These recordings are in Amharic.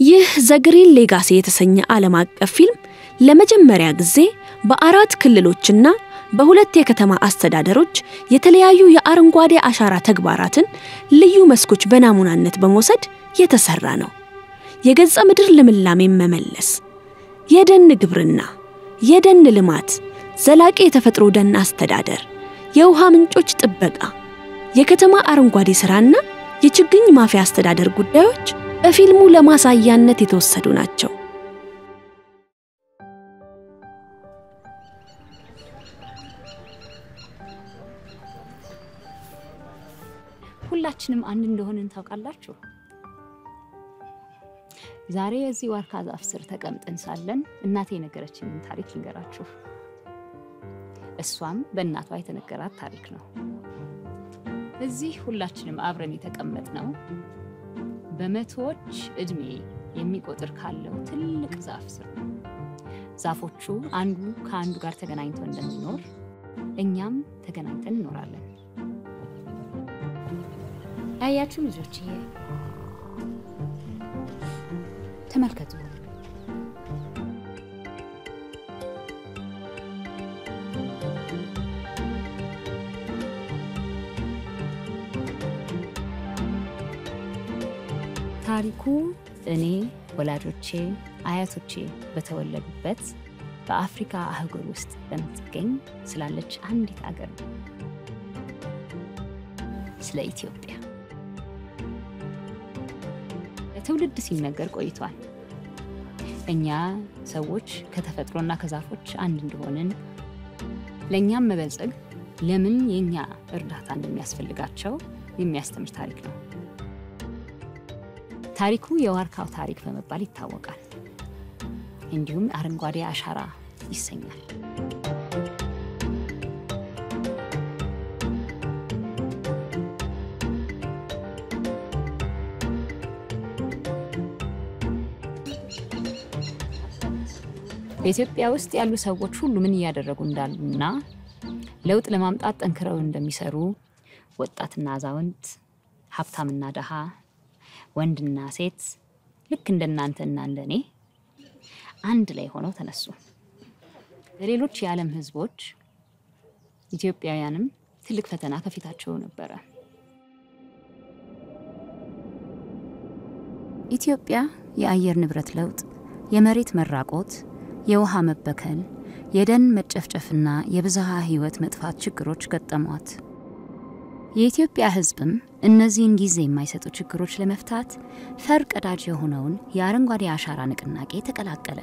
ይህ ዘግሪን ሌጋሲ የተሰኘ ዓለም አቀፍ ፊልም ለመጀመሪያ ጊዜ በአራት ክልሎችና በሁለት የከተማ አስተዳደሮች የተለያዩ የአረንጓዴ አሻራ ተግባራትን ልዩ መስኮች በናሙናነት በመውሰድ የተሰራ ነው። የገጸ ምድር ልምላሜን መመለስ፣ የደን ግብርና፣ የደን ልማት፣ ዘላቂ የተፈጥሮ ደን አስተዳደር፣ የውሃ ምንጮች ጥበቃ፣ የከተማ አረንጓዴ ሥራና የችግኝ ማፍያ አስተዳደር ጉዳዮች በፊልሙ ለማሳያነት የተወሰዱ ናቸው። ሁላችንም አንድ እንደሆንን ታውቃላችሁ። ዛሬ የዚህ ዋርካ ዛፍ ስር ተቀምጠን ሳለን እናቴ የነገረችንን ታሪክ ልንገራችሁ። እሷም በእናቷ የተነገራት ታሪክ ነው። እዚህ ሁላችንም አብረን የተቀመጥነው በመቶዎች እድሜ የሚቆጥር ካለው ትልቅ ዛፍ ስር ነው። ዛፎቹ አንዱ ከአንዱ ጋር ተገናኝቶ እንደሚኖር እኛም ተገናኝተን እንኖራለን። አያችሁ ልጆችዬ፣ ተመልከቱ። ታሪኩ እኔ ወላጆቼ፣ አያቶቼ በተወለዱበት በአፍሪካ አህጉር ውስጥ በምትገኝ ስላለች አንዲት አገር ነው፣ ስለ ኢትዮጵያ። ለትውልድ ሲነገር ቆይቷል። እኛ ሰዎች ከተፈጥሮና ከዛፎች አንድ እንደሆንን ለእኛም መበልጸግ ለምን የእኛ እርዳታ እንደሚያስፈልጋቸው የሚያስተምር ታሪክ ነው። ታሪኩ የዋርካው ታሪክ በመባል ይታወቃል። እንዲሁም አረንጓዴ አሻራ ይሰኛል። በኢትዮጵያ ውስጥ ያሉ ሰዎች ሁሉ ምን እያደረጉ እንዳሉና ለውጥ ለማምጣት ጠንክረው እንደሚሰሩ ወጣትና አዛውንት፣ ሀብታምና ደሃ፣ ወንድና ሴት ልክ እንደናንተና እንደኔ አንድ ላይ ሆነው ተነሱ። ለሌሎች የዓለም ሕዝቦች ኢትዮጵያውያንም ትልቅ ፈተና ከፊታቸው ነበረ። ኢትዮጵያ የአየር ንብረት ለውጥ፣ የመሬት መራቆት፣ የውሃ መበከል፣ የደን መጨፍጨፍና የብዝሃ ሕይወት መጥፋት ችግሮች ገጠሟት። የኢትዮጵያ ሕዝብም እነዚህን ጊዜ የማይሰጡ ችግሮች ለመፍታት ፈር ቀዳጅ የሆነውን የአረንጓዴ አሻራ ንቅናቄ ተቀላቀለ።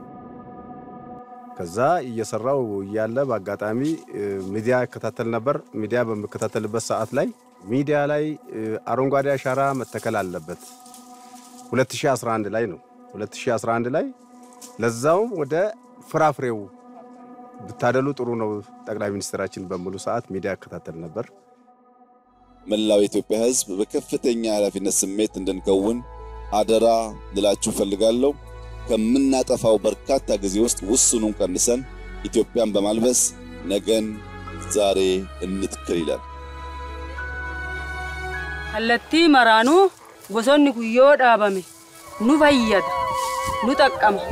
ከዛ እየሰራው እያለ በአጋጣሚ ሚዲያ እከታተል ነበር። ሚዲያ በምከታተልበት ሰዓት ላይ ሚዲያ ላይ አረንጓዴ አሻራ መተከል አለበት 2011 ላይ ነው። 2011 ላይ ለዛውም ወደ ፍራፍሬው ብታደሉ ጥሩ ነው ጠቅላይ ሚኒስትራችን በሙሉ ሰዓት ሚዲያ እከታተል ነበር። መላው የኢትዮጵያ ሕዝብ በከፍተኛ ኃላፊነት ስሜት እንድንከውን አደራ ልላችሁ ፈልጋለሁ። ከምናጠፋው በርካታ ጊዜ ውስጥ ውስኑን ቀንሰን ኢትዮጵያን በማልበስ ነገን ዛሬ እንትክል ይላል። kallattii maraanuu bosonni kun yoo dhaabame nu fayyada nu xaqqama.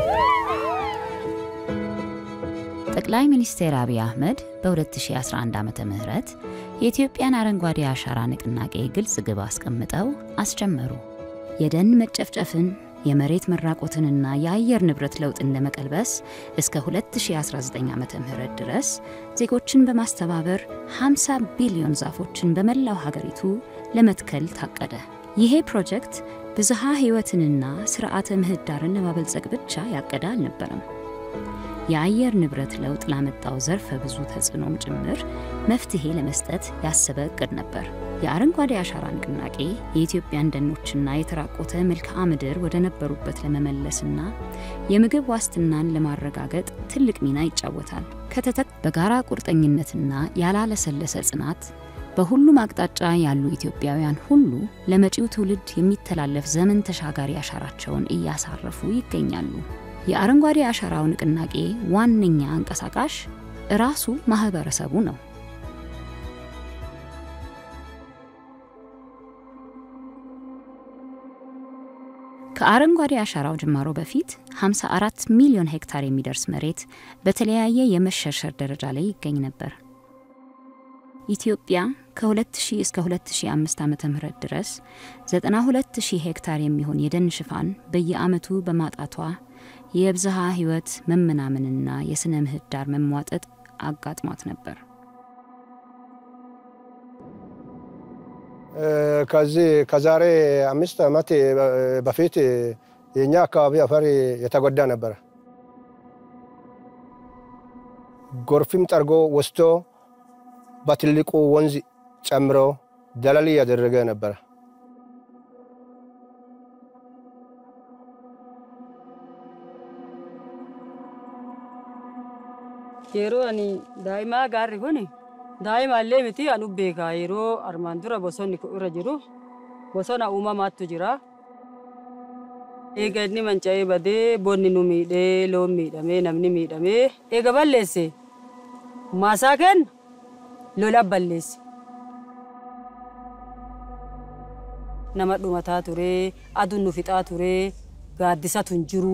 ጠቅላይ ሚኒስትር አብይ አህመድ በ2011 ዓ ም የኢትዮጵያን አረንጓዴ አሻራ ንቅናቄ ግልጽ ግብ አስቀምጠው አስጀመሩ። የደን መጨፍጨፍን የመሬት መራቆትንና የአየር ንብረት ለውጥን ለመቀልበስ እስከ 2019 ዓ ም ድረስ ዜጎችን በማስተባበር 50 ቢሊዮን ዛፎችን በመላው ሀገሪቱ ለመትከል ታቀደ። ይሄ ፕሮጀክት ብዝሃ ሕይወትንና ስርዓተ ምህዳርን ለማበልጸግ ብቻ ያቀደ አልነበረም። የአየር ንብረት ለውጥ ላመጣው ዘርፈ ብዙ ተጽዕኖም ጭምር መፍትሄ ለመስጠት ያሰበ እቅድ ነበር። የአረንጓዴ አሻራ ንቅናቄ የኢትዮጵያን ደኖችና የተራቆተ መልክዓ ምድር ወደ ነበሩበት ለመመለስና የምግብ ዋስትናን ለማረጋገጥ ትልቅ ሚና ይጫወታል። ከተተክ በጋራ ቁርጠኝነትና ያላለሰለሰ ጽናት በሁሉም አቅጣጫ ያሉ ኢትዮጵያውያን ሁሉ ለመጪው ትውልድ የሚተላለፍ ዘመን ተሻጋሪ አሻራቸውን እያሳረፉ ይገኛሉ። የአረንጓዴ አሻራው ንቅናቄ ዋነኛ አንቀሳቃሽ ራሱ ማህበረሰቡ ነው። ከአረንጓዴ አሻራው ጅማሮ በፊት 54 ሚሊዮን ሄክታር የሚደርስ መሬት በተለያየ የመሸርሸር ደረጃ ላይ ይገኝ ነበር። ኢትዮጵያ ከ2000 እስከ 2005 ዓ.ም ድረስ 92000 ሄክታር የሚሆን የደን ሽፋን በየዓመቱ በማጣቷ የብዝሃ ሕይወት መመናመንና የሥነ ምህዳር መሟጠጥ አጋጥሟት ነበር። ከዚህ ከዛሬ አምስት ዓመት በፊት የኛ አካባቢ አፈር የተጎዳ ነበረ። ጎርፍም ጠርጎ ወስዶ በትልቁ ወንዝ ጨምሮ ደለል እያደረገ ነበረ። yeroo ani daa'imaa gaarri kun daa'imaallee miti anu beeka yeroo armaan dura bosonni kun irra jiru bosona uumamaattu jira. Eega inni manca'ee badee bonni nu miidhee loon miidhamee namni miidhamee eega balleesse maasaa kenna lola balleesse. Nama dhumataa ture aduun nu fixaa ture gaaddisatu hin jiru.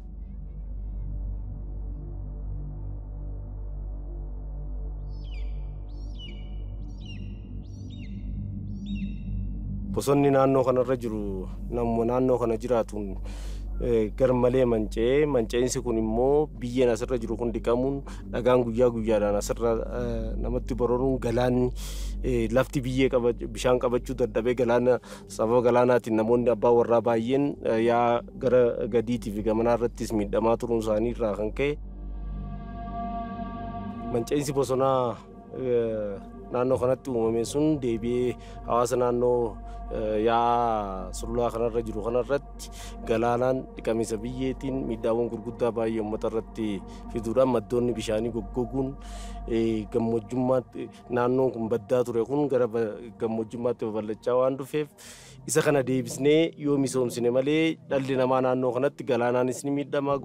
bosonni naannoo kanarra jiru namuma naannoo kana jiraatuun gar malee manca'ee manca'insi kun immoo biyyeen asirra jiru kun dhiqamuun dhagaan guyyaa guyyaadhaan asirra namatti bororuun galaanni lafti biyyee bishaan qabachuu dadhabee galaana sababa galaanaatiin namoonni abbaa warraa baay'een yaa gara gadiitiif gamanaa irrattis miidhamaa turuun isaanii irraa kan ka'e manca'insi bosonaa naannoo kanatti uumame sun deebi'ee hawaasa naannoo yaa sululaa kanarra jiru kanarratti galaanaan dhiqamisa biyyeetiin miidhaawwan gurguddaa baay'ee uummata irratti fiduudhaan maddoonni bishaanii goggoguun gammojjummaatti naannoon kun baddaa ture kun gara gammojjummaatti babal'achaa waan dhufeef isa kana deebisnee yoo misoomsine malee dhalli namaa naannoo kanatti galaanaanis ni miidhama.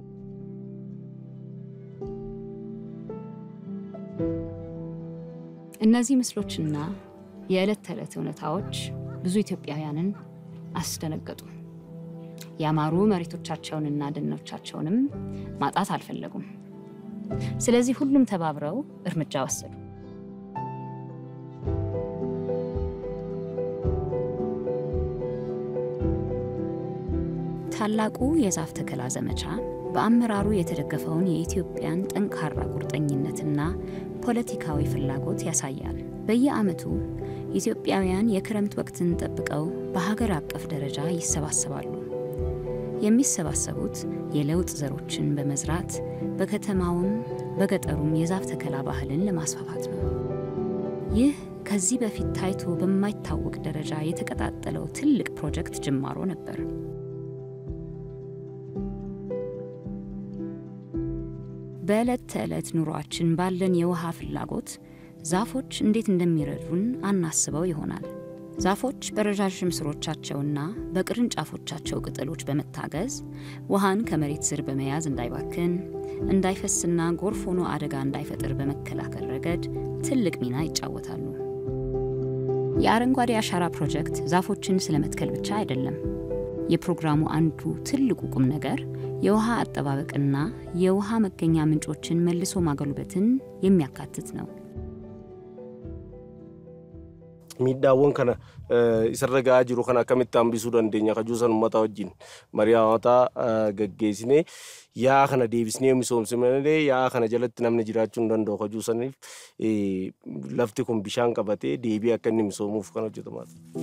እነዚህ ምስሎችና የዕለት ተዕለት እውነታዎች ብዙ ኢትዮጵያውያንን አስደነገጡ። ያማሩ መሬቶቻቸውንና ደኖቻቸውንም ማጣት አልፈለጉም። ስለዚህ ሁሉም ተባብረው እርምጃ ወሰዱ። ታላቁ የዛፍ ተከላ ዘመቻ በአመራሩ የተደገፈውን የኢትዮጵያን ጠንካራ ቁርጠኝነትና ፖለቲካዊ ፍላጎት ያሳያል። በየዓመቱ ኢትዮጵያውያን የክረምት ወቅትን ጠብቀው በሀገር አቀፍ ደረጃ ይሰባሰባሉ። የሚሰባሰቡት የለውጥ ዘሮችን በመዝራት በከተማውም በገጠሩም የዛፍ ተከላ ባህልን ለማስፋፋት ነው። ይህ ከዚህ በፊት ታይቶ በማይታወቅ ደረጃ የተቀጣጠለው ትልቅ ፕሮጀክት ጅማሮ ነበር። በዕለት ተዕለት ኑሯችን ባለን የውሃ ፍላጎት ዛፎች እንዴት እንደሚረዱን አናስበው ይሆናል። ዛፎች በረዣዥም ስሮቻቸውና በቅርንጫፎቻቸው ቅጠሎች በመታገዝ ውሃን ከመሬት ስር በመያዝ እንዳይባክን፣ እንዳይፈስና ጎርፍ ሆኖ አደጋ እንዳይፈጥር በመከላከል ረገድ ትልቅ ሚና ይጫወታሉ። የአረንጓዴ አሻራ ፕሮጀክት ዛፎችን ስለመትከል ብቻ አይደለም። የፕሮግራሙ አንዱ ትልቁ ቁም ነገር የውሃ አጠባበቅና የውሃ መገኛ ምንጮችን መልሶ ማጎልበትን የሚያካትት ነው። miidhaawwan kana isarra ga'aa jiru kana akkamitti hambisuu dandeenya kajuu san uummata wajjin marii hawaataa gaggeessine yaa kana deebisnee misoomsine malee yaa kana jalatti namni jiraachuu hin danda'u kajuu saniif lafti kun bishaan qabatee deebii akka inni misoomuuf kan hojjetamaa ture.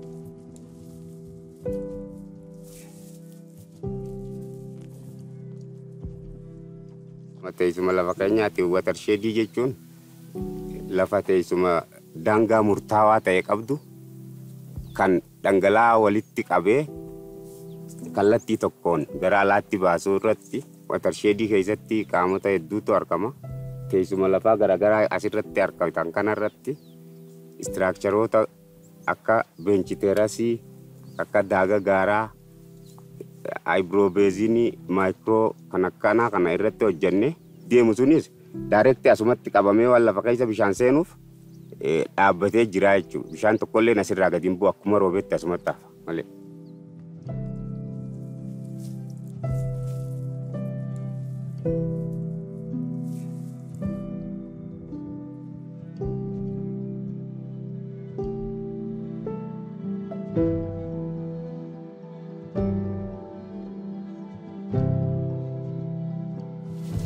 Teessuma lafa keenyaatti watersheedii jechuun lafa teessuma daangaa murtaawaa ta'e qabdu kan dhangala'aa walitti qabee kallattii tokkoon gara alaatti baasuu irratti watersheedii keessatti qaamota hedduutu argama. Teessuma lafaa garaagaraa asirratti argaman kanarratti istiraakcharoota akka beenchiteerasii akka daaga gaaraa aayibiroobeezinii maayikiroo kan akkanaa kana irratti hojjenne deemu sunis daayirekti asumatti qabamee waan lafa keessa bishaan seenuuf dhaabbatee jira jechuudha. Bishaan tokkollee asirraa gadi hin bu'u akkuma roobetti asumatti hafa malee.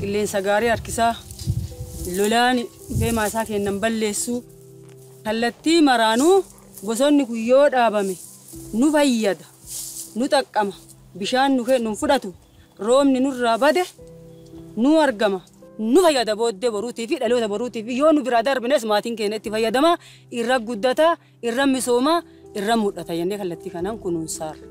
qilleensa gaarii harkisaa lolaan beemaa isaa kennan balleessuu kallattii maraanuu bosonni kun yoo dhaabame nu fayyada nu xaqqama bishaan nu nu fudhatu roobni nurraa bade nu argama nu fayyada booddee boruutii fi dhaloota boruutii fi yoo nu biraa darbines maatiin keenya itti fayyadama irra guddata irra misooma irra mul'ata jennee kallattii kanaan kunuunsaarra.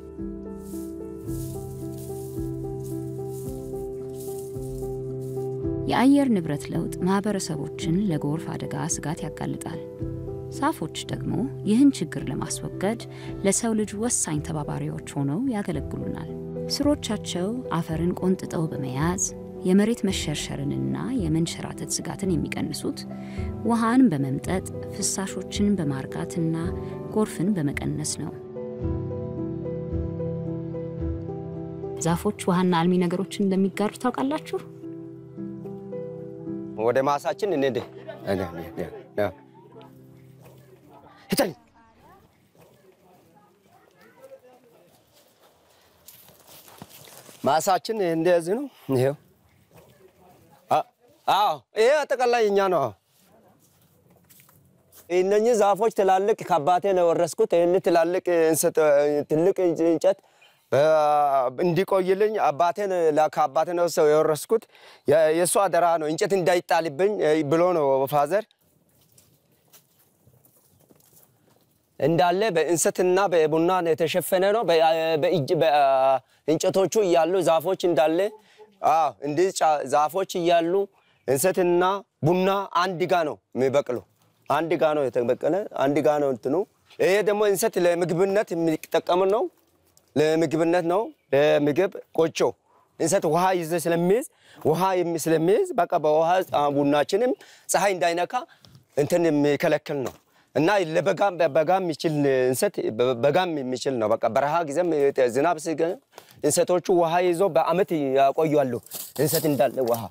የአየር ንብረት ለውጥ ማህበረሰቦችን ለጎርፍ አደጋ ስጋት ያጋልጣል። ዛፎች ደግሞ ይህን ችግር ለማስወገድ ለሰው ልጅ ወሳኝ ተባባሪዎች ሆነው ያገለግሉናል። ስሮቻቸው አፈርን ቆንጥጠው በመያዝ የመሬት መሸርሸርንና የመንሸራተት ስጋትን የሚቀንሱት ውሃን በመምጠጥ ፍሳሾችን በማርጋትና ጎርፍን በመቀነስ ነው። ዛፎች ውሃና አልሚ ነገሮችን እንደሚጋሩ ታውቃላችሁ? ወደ ማሳችን እንሂድ። ሂተን ማሳችን እንደዚህ ነው። ይሄው አዎ፣ ይሄ አጠቃላይ እኛ ነው። እነኚህ ዛፎች ትላልቅ ከአባቴ ነው የወረስኩት። ይህን ትላልቅ ትልቅ እንጨት እንዲቆይልኝ አባቴን ከአባቴ ነው ሰው የወረስኩት። የእሱ አደራ ነው እንጨት እንዳይጣልብኝ ብሎ ነው ፋዘር እንዳለ በእንሰትና በቡና የተሸፈነ ነው። እንጨቶቹ እያሉ ዛፎች እንዳለ እንዲህ ዛፎች እያሉ እንሰትና ቡና አንድ ጋ ነው የሚበቅሉ። አንድ ጋ ነው የተበቀለ፣ አንድ ጋ ነው እንትኑ። ይሄ ደግሞ እንሰት ለምግብነት የሚጠቀም ነው። ለምግብነት ነው። ለምግብ ቆጮ እንሰት ውሃ ይዘ ስለሚይዝ ውሃ ስለሚይዝ በቃ በውሃ ቡናችንም ፀሐይ እንዳይነካ እንትን የሚከለክል ነው እና ለበጋም በጋም የሚችል እንሰት በጋም የሚችል ነው። በቃ በረሃ ጊዜም ዝናብ ሲገ እንሰቶቹ ውሃ ይዞ በአመት ያቆያሉ። እንሰት እንዳለ ውሃ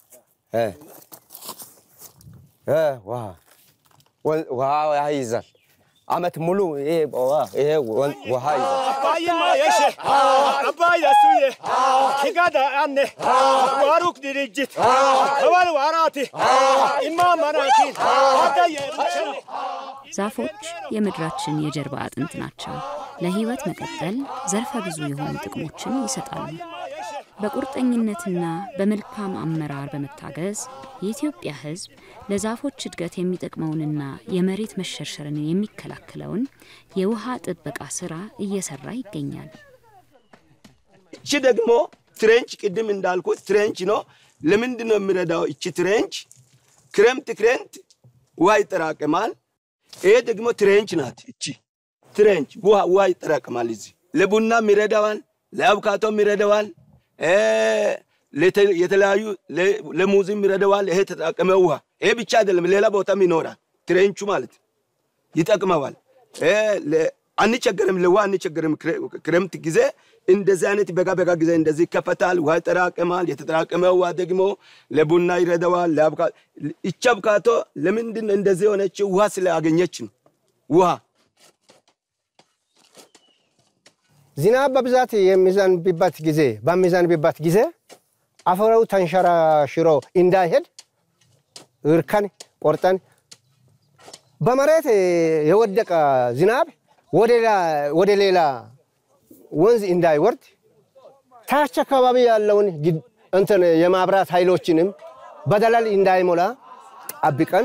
ውሃ ውሃ ይይዛል። አመት ሙሉ ይሄ ይሄ ውሃ ይዛል። አባይማ የሸ አባይ ለሱዬ ኪጋዳ አነ ዋሩክ ድርጅት ከባል ዋራቲ ኢማ መናኪን አዳየ ዛፎች የምድራችን የጀርባ አጥንት ናቸው። ለህይወት መቀጠል ዘርፈ ብዙ የሆኑ ጥቅሞችን ይሰጣሉ። በቁርጠኝነትና በመልካም አመራር በመታገዝ የኢትዮጵያ ሕዝብ ለዛፎች እድገት የሚጠቅመውንና የመሬት መሸርሸርን የሚከላከለውን የውሃ ጥበቃ ስራ እየሰራ ይገኛል። እቺ ደግሞ ትሬንች ቅድም እንዳልኩት ትሬንች ነው። ለምንድን ነው የሚረዳው? እቺ ትሬንች ክረምት ክረምት ውሃ ይጠራቀማል። ይሄ ደግሞ ትሬንች ናት። እቺ ትሬንች ውሃ ውሃ ይጠራቀማል። እዚህ ለቡናም ይረዳዋል፣ ለአቮካቶም ይረዳዋል፣ የተለያዩ ለሙዝም ይረዳዋል። ይሄ ተጠራቀመ ውሃ ይሄ ብቻ አይደለም፣ ሌላ ቦታም ይኖራል። ትሬንቹ ማለት ይጠቅመዋል። አንቸገርም፣ ለውሃ አንቸገርም። ክረምት ጊዜ እንደዚህ አይነት በጋ በጋ ጊዜ እንደዚህ ይከፈታል፣ ውሃ ይጠራቀማል። የተጠራቀመ ውሃ ደግሞ ለቡና ይረዳዋል። ይቺ አቮካዶ ለምንድን ነው እንደዚህ የሆነችው? ውሃ ስላገኘች ነው። ውሃ ዝናብ በብዛት የሚዘንብበት ጊዜ በሚዘንብበት ጊዜ አፈሩ ተንሸራሽሮ እንዳይሄድ እርከን ቆርጠን በመሬት የወደቀ ዝናብ ወደ ሌላ ወንዝ እንዳይወርድ ታች አካባቢ ያለውን እንትን የማብራት ኃይሎችንም በደለል እንዳይሞላ ጠብቀን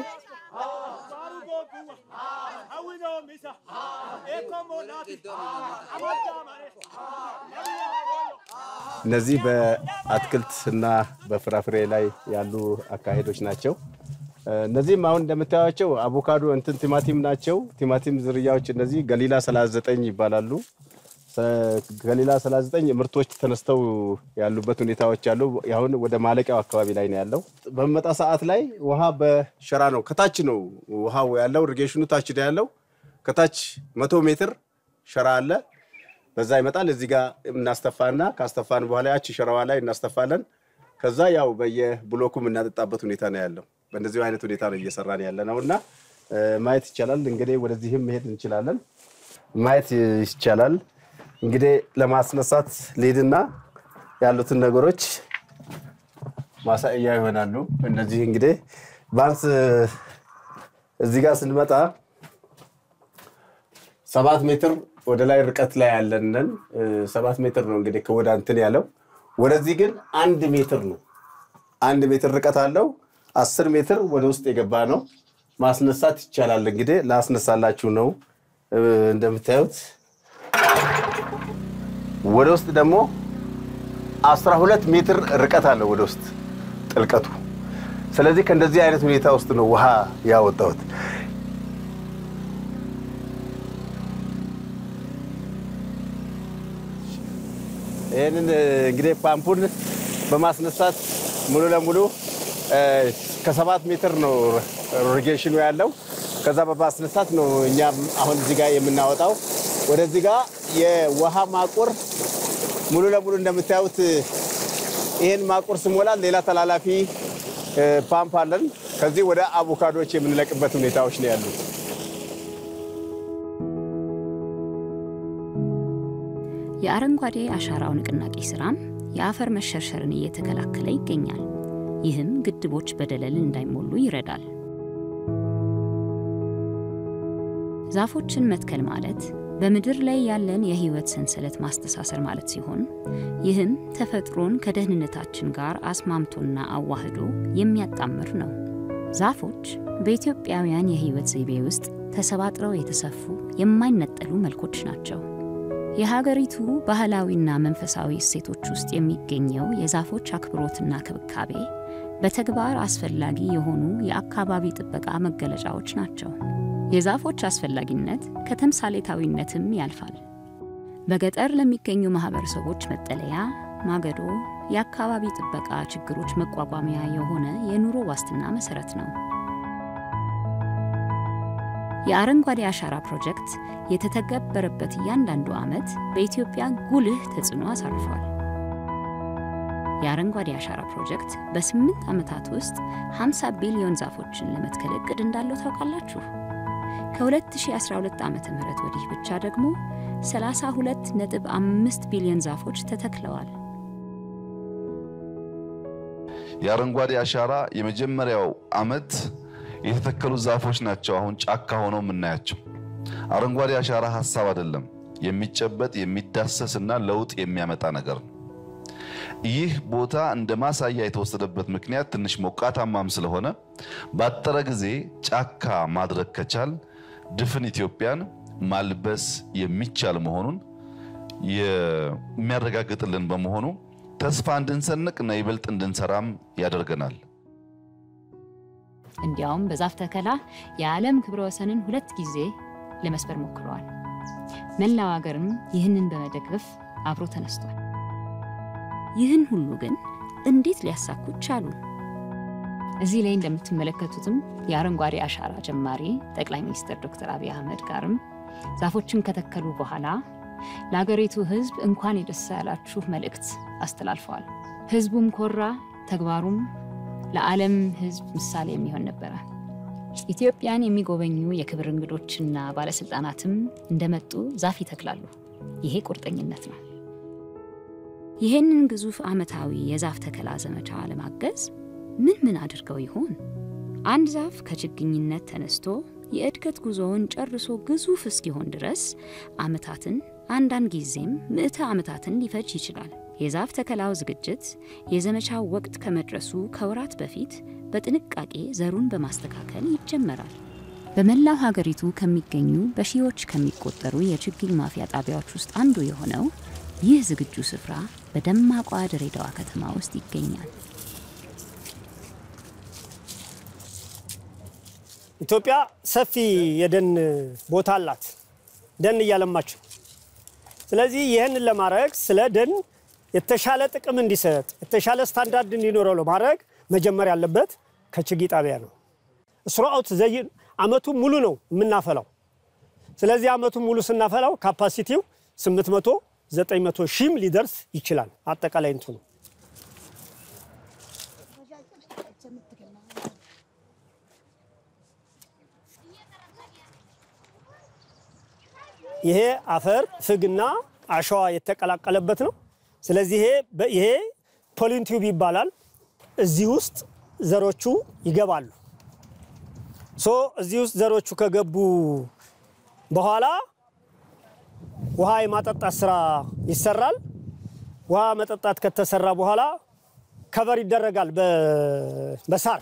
እነዚህ በአትክልት እና በፍራፍሬ ላይ ያሉ አካሄዶች ናቸው። እነዚህም አሁን እንደምታዩቸው አቮካዶ እንትን ቲማቲም ናቸው። ቲማቲም ዝርያዎች እነዚህ ገሊላ 39 ይባላሉ። ገሊላ 39 ምርቶች ተነስተው ያሉበት ሁኔታዎች አሉ። አሁን ወደ ማለቂያው አካባቢ ላይ ነው ያለው። በመጣ ሰዓት ላይ ውሃ በሸራ ነው ከታች ነው ውሃው ያለው። ኢሪጌሽኑ ታች ነው ያለው። ከታች መቶ ሜትር ሸራ አለ። በዛ ይመጣል። እዚህ ጋር እናስተፋና ካስተፋን በኋላ ያቺ ሸራዋ ላይ እናስተፋለን። ከዛ ያው በየብሎኩ የምናጠጣበት ሁኔታ ነው ያለው። በእንደዚሁ አይነት ሁኔታ ነው እየሰራን ያለ ነው እና ማየት ይቻላል። እንግዲህ ወደዚህም መሄድ እንችላለን። ማየት ይቻላል። እንግዲህ ለማስነሳት ልሂድና ያሉትን ነገሮች ማሳያ ይሆናሉ። እነዚህ እንግዲህ ቢያንስ እዚህ ጋር ስንመጣ ሰባት ሜትር ወደ ላይ ርቀት ላይ ያለንን ሰባት ሜትር ነው እንግዲህ ከወደ እንትን ያለው ወደዚህ ግን አንድ ሜትር ነው። አንድ ሜትር ርቀት አለው። አስር ሜትር ወደ ውስጥ የገባ ነው። ማስነሳት ይቻላል። እንግዲህ ላስነሳላችሁ ነው። እንደምታዩት ወደ ውስጥ ደግሞ አስራ ሁለት ሜትር ርቀት አለው ወደ ውስጥ ጥልቀቱ። ስለዚህ ከእንደዚህ አይነት ሁኔታ ውስጥ ነው ውሃ ያወጣሁት። ይህንን እንግዲህ ፓምፑን በማስነሳት ሙሉ ለሙሉ ከሰባት ሜትር ነው ሪጌሽኑ ያለው። ከዛ በማስነሳት ነው እኛም አሁን እዚህ ጋር የምናወጣው። ወደዚህ ጋር የውሃ ማቆር ሙሉ ለሙሉ እንደምታዩት ይህን ማቆር ስሞላል ሌላ ተላላፊ ፓምፕ አለን። ከዚህ ወደ አቮካዶዎች የምንለቅበት ሁኔታዎች ነው ያሉት። የአረንጓዴ አሻራው ንቅናቄ ስራም የአፈር መሸርሸርን እየተከላከለ ይገኛል። ይህም ግድቦች በደለል እንዳይሞሉ ይረዳል። ዛፎችን መትከል ማለት በምድር ላይ ያለን የህይወት ሰንሰለት ማስተሳሰር ማለት ሲሆን ይህም ተፈጥሮን ከደህንነታችን ጋር አስማምቶና አዋህዶ የሚያጣምር ነው። ዛፎች በኢትዮጵያውያን የህይወት ዘይቤ ውስጥ ተሰባጥረው የተሰፉ የማይነጠሉ መልኮች ናቸው። የሀገሪቱ ባህላዊና መንፈሳዊ እሴቶች ውስጥ የሚገኘው የዛፎች አክብሮትና ክብካቤ በተግባር አስፈላጊ የሆኑ የአካባቢ ጥበቃ መገለጫዎች ናቸው። የዛፎች አስፈላጊነት ከተምሳሌታዊነትም ያልፋል። በገጠር ለሚገኙ ማህበረሰቦች መጠለያ፣ ማገዶ፣ የአካባቢ ጥበቃ ችግሮች መቋቋሚያ የሆነ የኑሮ ዋስትና መሰረት ነው። የአረንጓዴ አሻራ ፕሮጀክት የተተገበረበት እያንዳንዱ ዓመት በኢትዮጵያ ጉልህ ተጽዕኖ አሳርፏል። የአረንጓዴ አሻራ ፕሮጀክት በስምንት ዓመታት ውስጥ 50 ቢሊዮን ዛፎችን ለመትከል እቅድ እንዳለው ታውቃላችሁ? ከ2012 ዓ ም ወዲህ ብቻ ደግሞ 32.5 ቢሊዮን ዛፎች ተተክለዋል። የአረንጓዴ አሻራ የመጀመሪያው ዓመት የተተከሉ ዛፎች ናቸው አሁን ጫካ ሆነው የምናያቸው። አረንጓዴ አሻራ ሀሳብ አይደለም፣ የሚጨበጥ የሚዳሰስ እና ለውጥ የሚያመጣ ነገር ነው። ይህ ቦታ እንደ ማሳያ የተወሰደበት ምክንያት ትንሽ ሞቃታማም ስለሆነ ባጠረ ጊዜ ጫካ ማድረግ ከቻል ድፍን ኢትዮጵያን ማልበስ የሚቻል መሆኑን የሚያረጋግጥልን በመሆኑ ተስፋ እንድንሰንቅ እና ይበልጥ እንድንሰራም ያደርገናል። እንዲያውም በዛፍ ተከላ የዓለም ክብረ ወሰንን ሁለት ጊዜ ለመስበር ሞክረዋል። መላው ሀገርም ይህንን በመደገፍ አብሮ ተነስቷል። ይህን ሁሉ ግን እንዴት ሊያሳኩት ቻሉ? እዚህ ላይ እንደምትመለከቱትም የአረንጓዴ አሻራ ጀማሪ ጠቅላይ ሚኒስትር ዶክተር አብይ አህመድ ጋርም ዛፎችን ከተከሉ በኋላ ለአገሪቱ ሕዝብ እንኳን የደስ ያላችሁ መልእክት አስተላልፈዋል። ሕዝቡም ኮራ፣ ተግባሩም ለዓለም ሕዝብ ምሳሌ የሚሆን ነበረ። ኢትዮጵያን የሚጎበኙ የክብር እንግዶችና ባለስልጣናትም እንደመጡ ዛፍ ይተክላሉ። ይሄ ቁርጠኝነት ነው። ይህንን ግዙፍ ዓመታዊ የዛፍ ተከላ ዘመቻ ለማገዝ ምን ምን አድርገው ይሆን? አንድ ዛፍ ከችግኝነት ተነስቶ የእድገት ጉዞውን ጨርሶ ግዙፍ እስኪሆን ድረስ ዓመታትን አንዳንድ ጊዜም ምዕተ ዓመታትን ሊፈጅ ይችላል። የዛፍ ተከላው ዝግጅት የዘመቻው ወቅት ከመድረሱ ከወራት በፊት በጥንቃቄ ዘሩን በማስተካከል ይጀመራል። በመላው ሀገሪቱ ከሚገኙ በሺዎች ከሚቆጠሩ የችግኝ ማፍያ ጣቢያዎች ውስጥ አንዱ የሆነው ይህ ዝግጁ ስፍራ በደማቋ ድሬዳዋ ከተማ ውስጥ ይገኛል። ኢትዮጵያ ሰፊ የደን ቦታ አላት፣ ደን እያለማች ነው። ስለዚህ ይህንን ለማድረግ ስለ ደን የተሻለ ጥቅም እንዲሰጥ የተሻለ ስታንዳርድ እንዲኖረው ለማድረግ መጀመር ያለበት ከችግኝ ጣቢያ ነው። ስሩአውት ዘይ አመቱ ሙሉ ነው የምናፈላው። ስለዚህ አመቱ ሙሉ ስናፈላው ካፓሲቲው 800 900 ሺህም ሊደርስ ይችላል። አጠቃላይ እንትኑ ይሄ አፈር ፍግና አሸዋ የተቀላቀለበት ነው። ስለዚህ ይሄ ይሄ ፖሊን ቲዩብ ይባላል። እዚህ ውስጥ ዘሮቹ ይገባሉ። ሶ እዚህ ውስጥ ዘሮቹ ከገቡ በኋላ ውሃ የማጠጣት ስራ ይሰራል። ውሃ መጠጣት ከተሰራ በኋላ ከበር ይደረጋል በሳር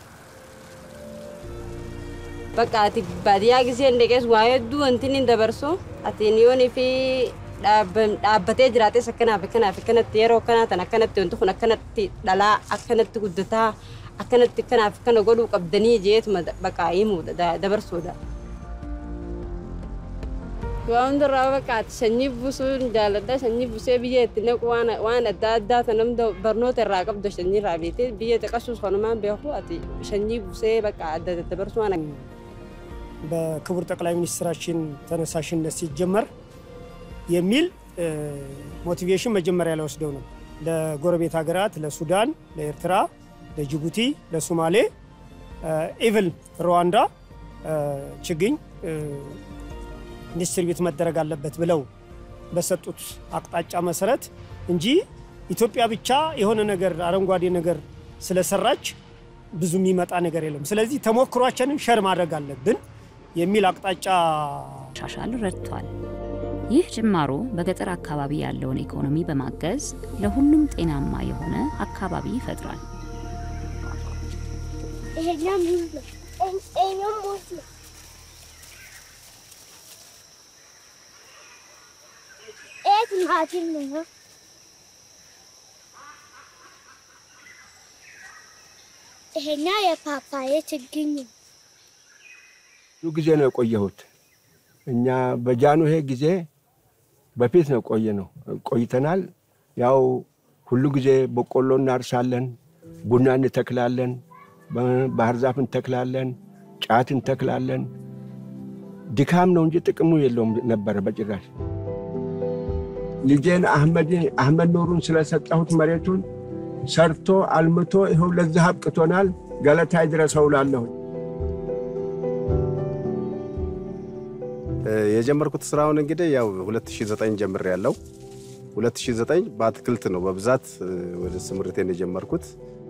Bakka ati baadiyyaa gisee hin deeqees waa hedduu wanti inni dabarsu ati yoonii fi dhaabbatee jiraates akkanaaf akkanaaf akkanatti yeroo akkanaa tan akkanatti wanti kun akkanatti dhalaa akkanatti guddataa akkanatti akkanaaf akkana godhuu qabdanii jeetuma bakka himuudha dabarsuudha. Waa hundarraa bakka ati sanyii buusuun jaalladha sanyii buusee biyya itti naqu waan adda addaa tan namda barnoota irraa qabdu sanyii irraa beekte biyya xiqqasuus kanumaan beeku ati sanyii buusee bakka adda dabarsu waan በክቡር ጠቅላይ ሚኒስትራችን ተነሳሽነት ሲጀመር የሚል ሞቲቬሽን መጀመሪያ ላይ ወስደው ነው ለጎረቤት ሀገራት ለሱዳን፣ ለኤርትራ፣ ለጅቡቲ፣ ለሶማሌ ኢቭን ሩዋንዳ ችግኝ ዲስትሪቢዩት መደረግ አለበት ብለው በሰጡት አቅጣጫ መሰረት እንጂ ኢትዮጵያ ብቻ የሆነ ነገር አረንጓዴ ነገር ስለሰራች ብዙ የሚመጣ ነገር የለም። ስለዚህ ተሞክሯችንን ሸር ማድረግ አለብን የሚል አቅጣጫ ሻሻል ረድቷል። ይህ ጅማሮ በገጠር አካባቢ ያለውን ኢኮኖሚ በማገዝ ለሁሉም ጤናማ የሆነ አካባቢ ይፈጥራል። ይሄኛው ሙዝ ነው። ይሄኛው ሙዝ ነው። ይሄ ቲማቲም ነው። ይሄኛው የፓፓዬ ችግኝ ነው። ብዙ ጊዜ ነው የቆየሁት። እኛ በጃንሆይ ጊዜ በፊት ነው ቆየ ነው ቆይተናል። ያው ሁሉ ጊዜ በቆሎ እናርሳለን፣ ቡና እንተክላለን፣ ባህር ዛፍ እንተክላለን፣ ጫት እንተክላለን። ድካም ነው እንጂ ጥቅሙ የለውም ነበረ በጭራሽ። ልጄን አህመድ ኑሩን ስለሰጠሁት መሬቱን ሰርቶ አልምቶ ይኸው ለዚህ አብቅቶናል። ገለታ ይድረሰው እላለሁ። የጀመርኩት ስራውን እንግዲህ ያው 2009 ጀምር ያለው 2009 በአትክልት ነው በብዛት ወደ ስምርቴን የጀመርኩት።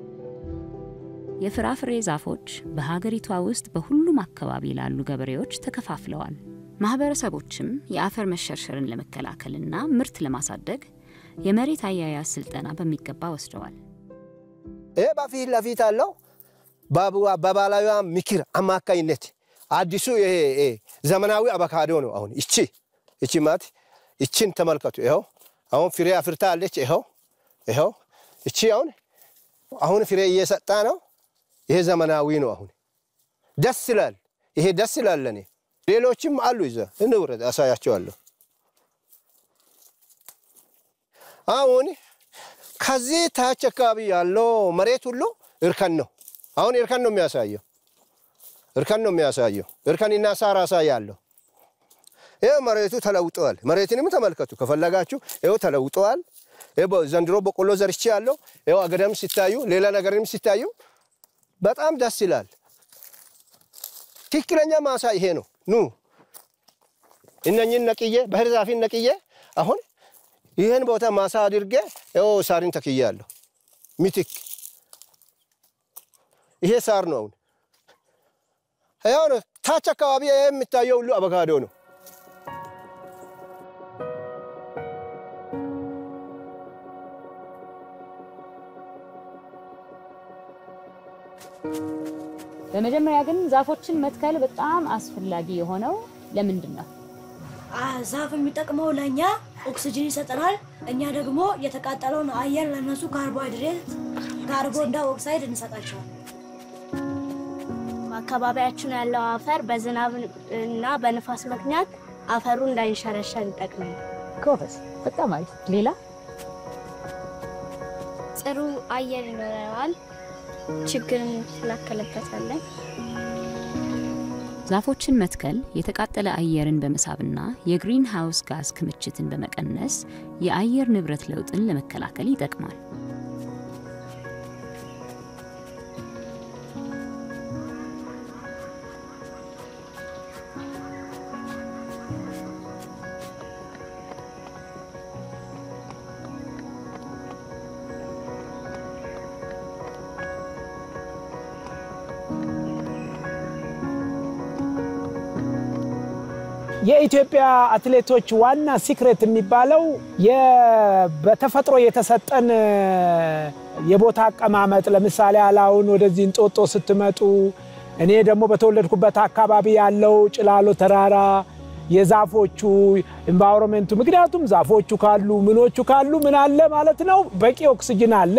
የፍራፍሬ ዛፎች በሀገሪቷ ውስጥ በሁሉም አካባቢ ላሉ ገበሬዎች ተከፋፍለዋል። ማህበረሰቦችም የአፈር መሸርሸርን ለመከላከልና ምርት ለማሳደግ የመሬት አያያዝ ስልጠና በሚገባ ወስደዋል። ይህ በፊት ለፊት አለው በባህላዊ ምክር አማካኝነት አዲሱ ይሄ ዘመናዊ አቮካዶ ነው። አሁን ይቺ ይቺ ማት ይቺን ተመልከቱ። ይኸው አሁን ፍሬ አፍርታ አለች። ይኸው ይኸው ይቺ አሁን አሁን ፍሬ እየሰጣ ነው። ይሄ ዘመናዊ ነው። አሁን ደስ ይላል። ይሄ ደስ ይላል ለኔ። ሌሎችም አሉ። ይዘ እንውረድ፣ አሳያቸዋለሁ። አሁን ከዚህ ታች አካባቢ ያለው መሬት ሁሉ እርከን ነው። አሁን እርከን ነው የሚያሳየው እርከን ነው የሚያሳየው። እርከንና ሳር አሳያለሁ። ይኸው መሬቱ ተለውጠዋል። መሬትንም ተመልከቱ ከፈለጋችሁ። ይኸው ተለውጠዋል። ዘንድሮ በቆሎ ዘርቼ ያለው ይኸው አገዳም ሲታዩ፣ ሌላ ነገርም ሲታዩ በጣም ደስ ይላል። ትክክለኛ ማሳ ይሄ ነው። ኑ እነኝን ነቅዬ ባህር ዛፊን ነቅዬ አሁን ይህን ቦታ ማሳ አድርጌ ይኸው ሳሪን ተክያለሁ። ሚትክ ይሄ ሳር ነው። አሁን ያው ነው። ታች አካባቢ የሚታየው ሁሉ አቮካዶ ነው። በመጀመሪያ ግን ዛፎችን መትከል በጣም አስፈላጊ የሆነው ለምንድን ነው? ዛፍ የሚጠቅመው ለእኛ ኦክሲጅን ይሰጠናል። እኛ ደግሞ የተቃጠለውን አየር ለነሱ ካርቦሃይድሬት ካርቦን ዳይኦክሳይድ እንሰጣቸዋል። አካባቢያችን ያለው አፈር በዝናብ እና በንፋስ ምክንያት አፈሩ እንዳይንሸረሸር ይጠቅማል። ጎበዝ፣ በጣም አሪፍ። ሌላ ጥሩ አየር ይኖረዋል። ችግርን እንከላከልበታለን። ዛፎችን መትከል የተቃጠለ አየርን በመሳብና የግሪን ሃውስ ጋዝ ክምችትን በመቀነስ የአየር ንብረት ለውጥን ለመከላከል ይጠቅማል። የኢትዮጵያ አትሌቶች ዋና ሲክሬት የሚባለው በተፈጥሮ የተሰጠን የቦታ አቀማመጥ፣ ለምሳሌ አላውን ወደዚህ እንጦጦ ስትመጡ፣ እኔ ደግሞ በተወለድኩበት አካባቢ ያለው ጭላሎ ተራራ የዛፎቹ ኢንቫይሮንመንቱ፣ ምክንያቱም ዛፎቹ ካሉ ምኖቹ ካሉ ምን አለ ማለት ነው፣ በቂ ኦክስጅን አለ።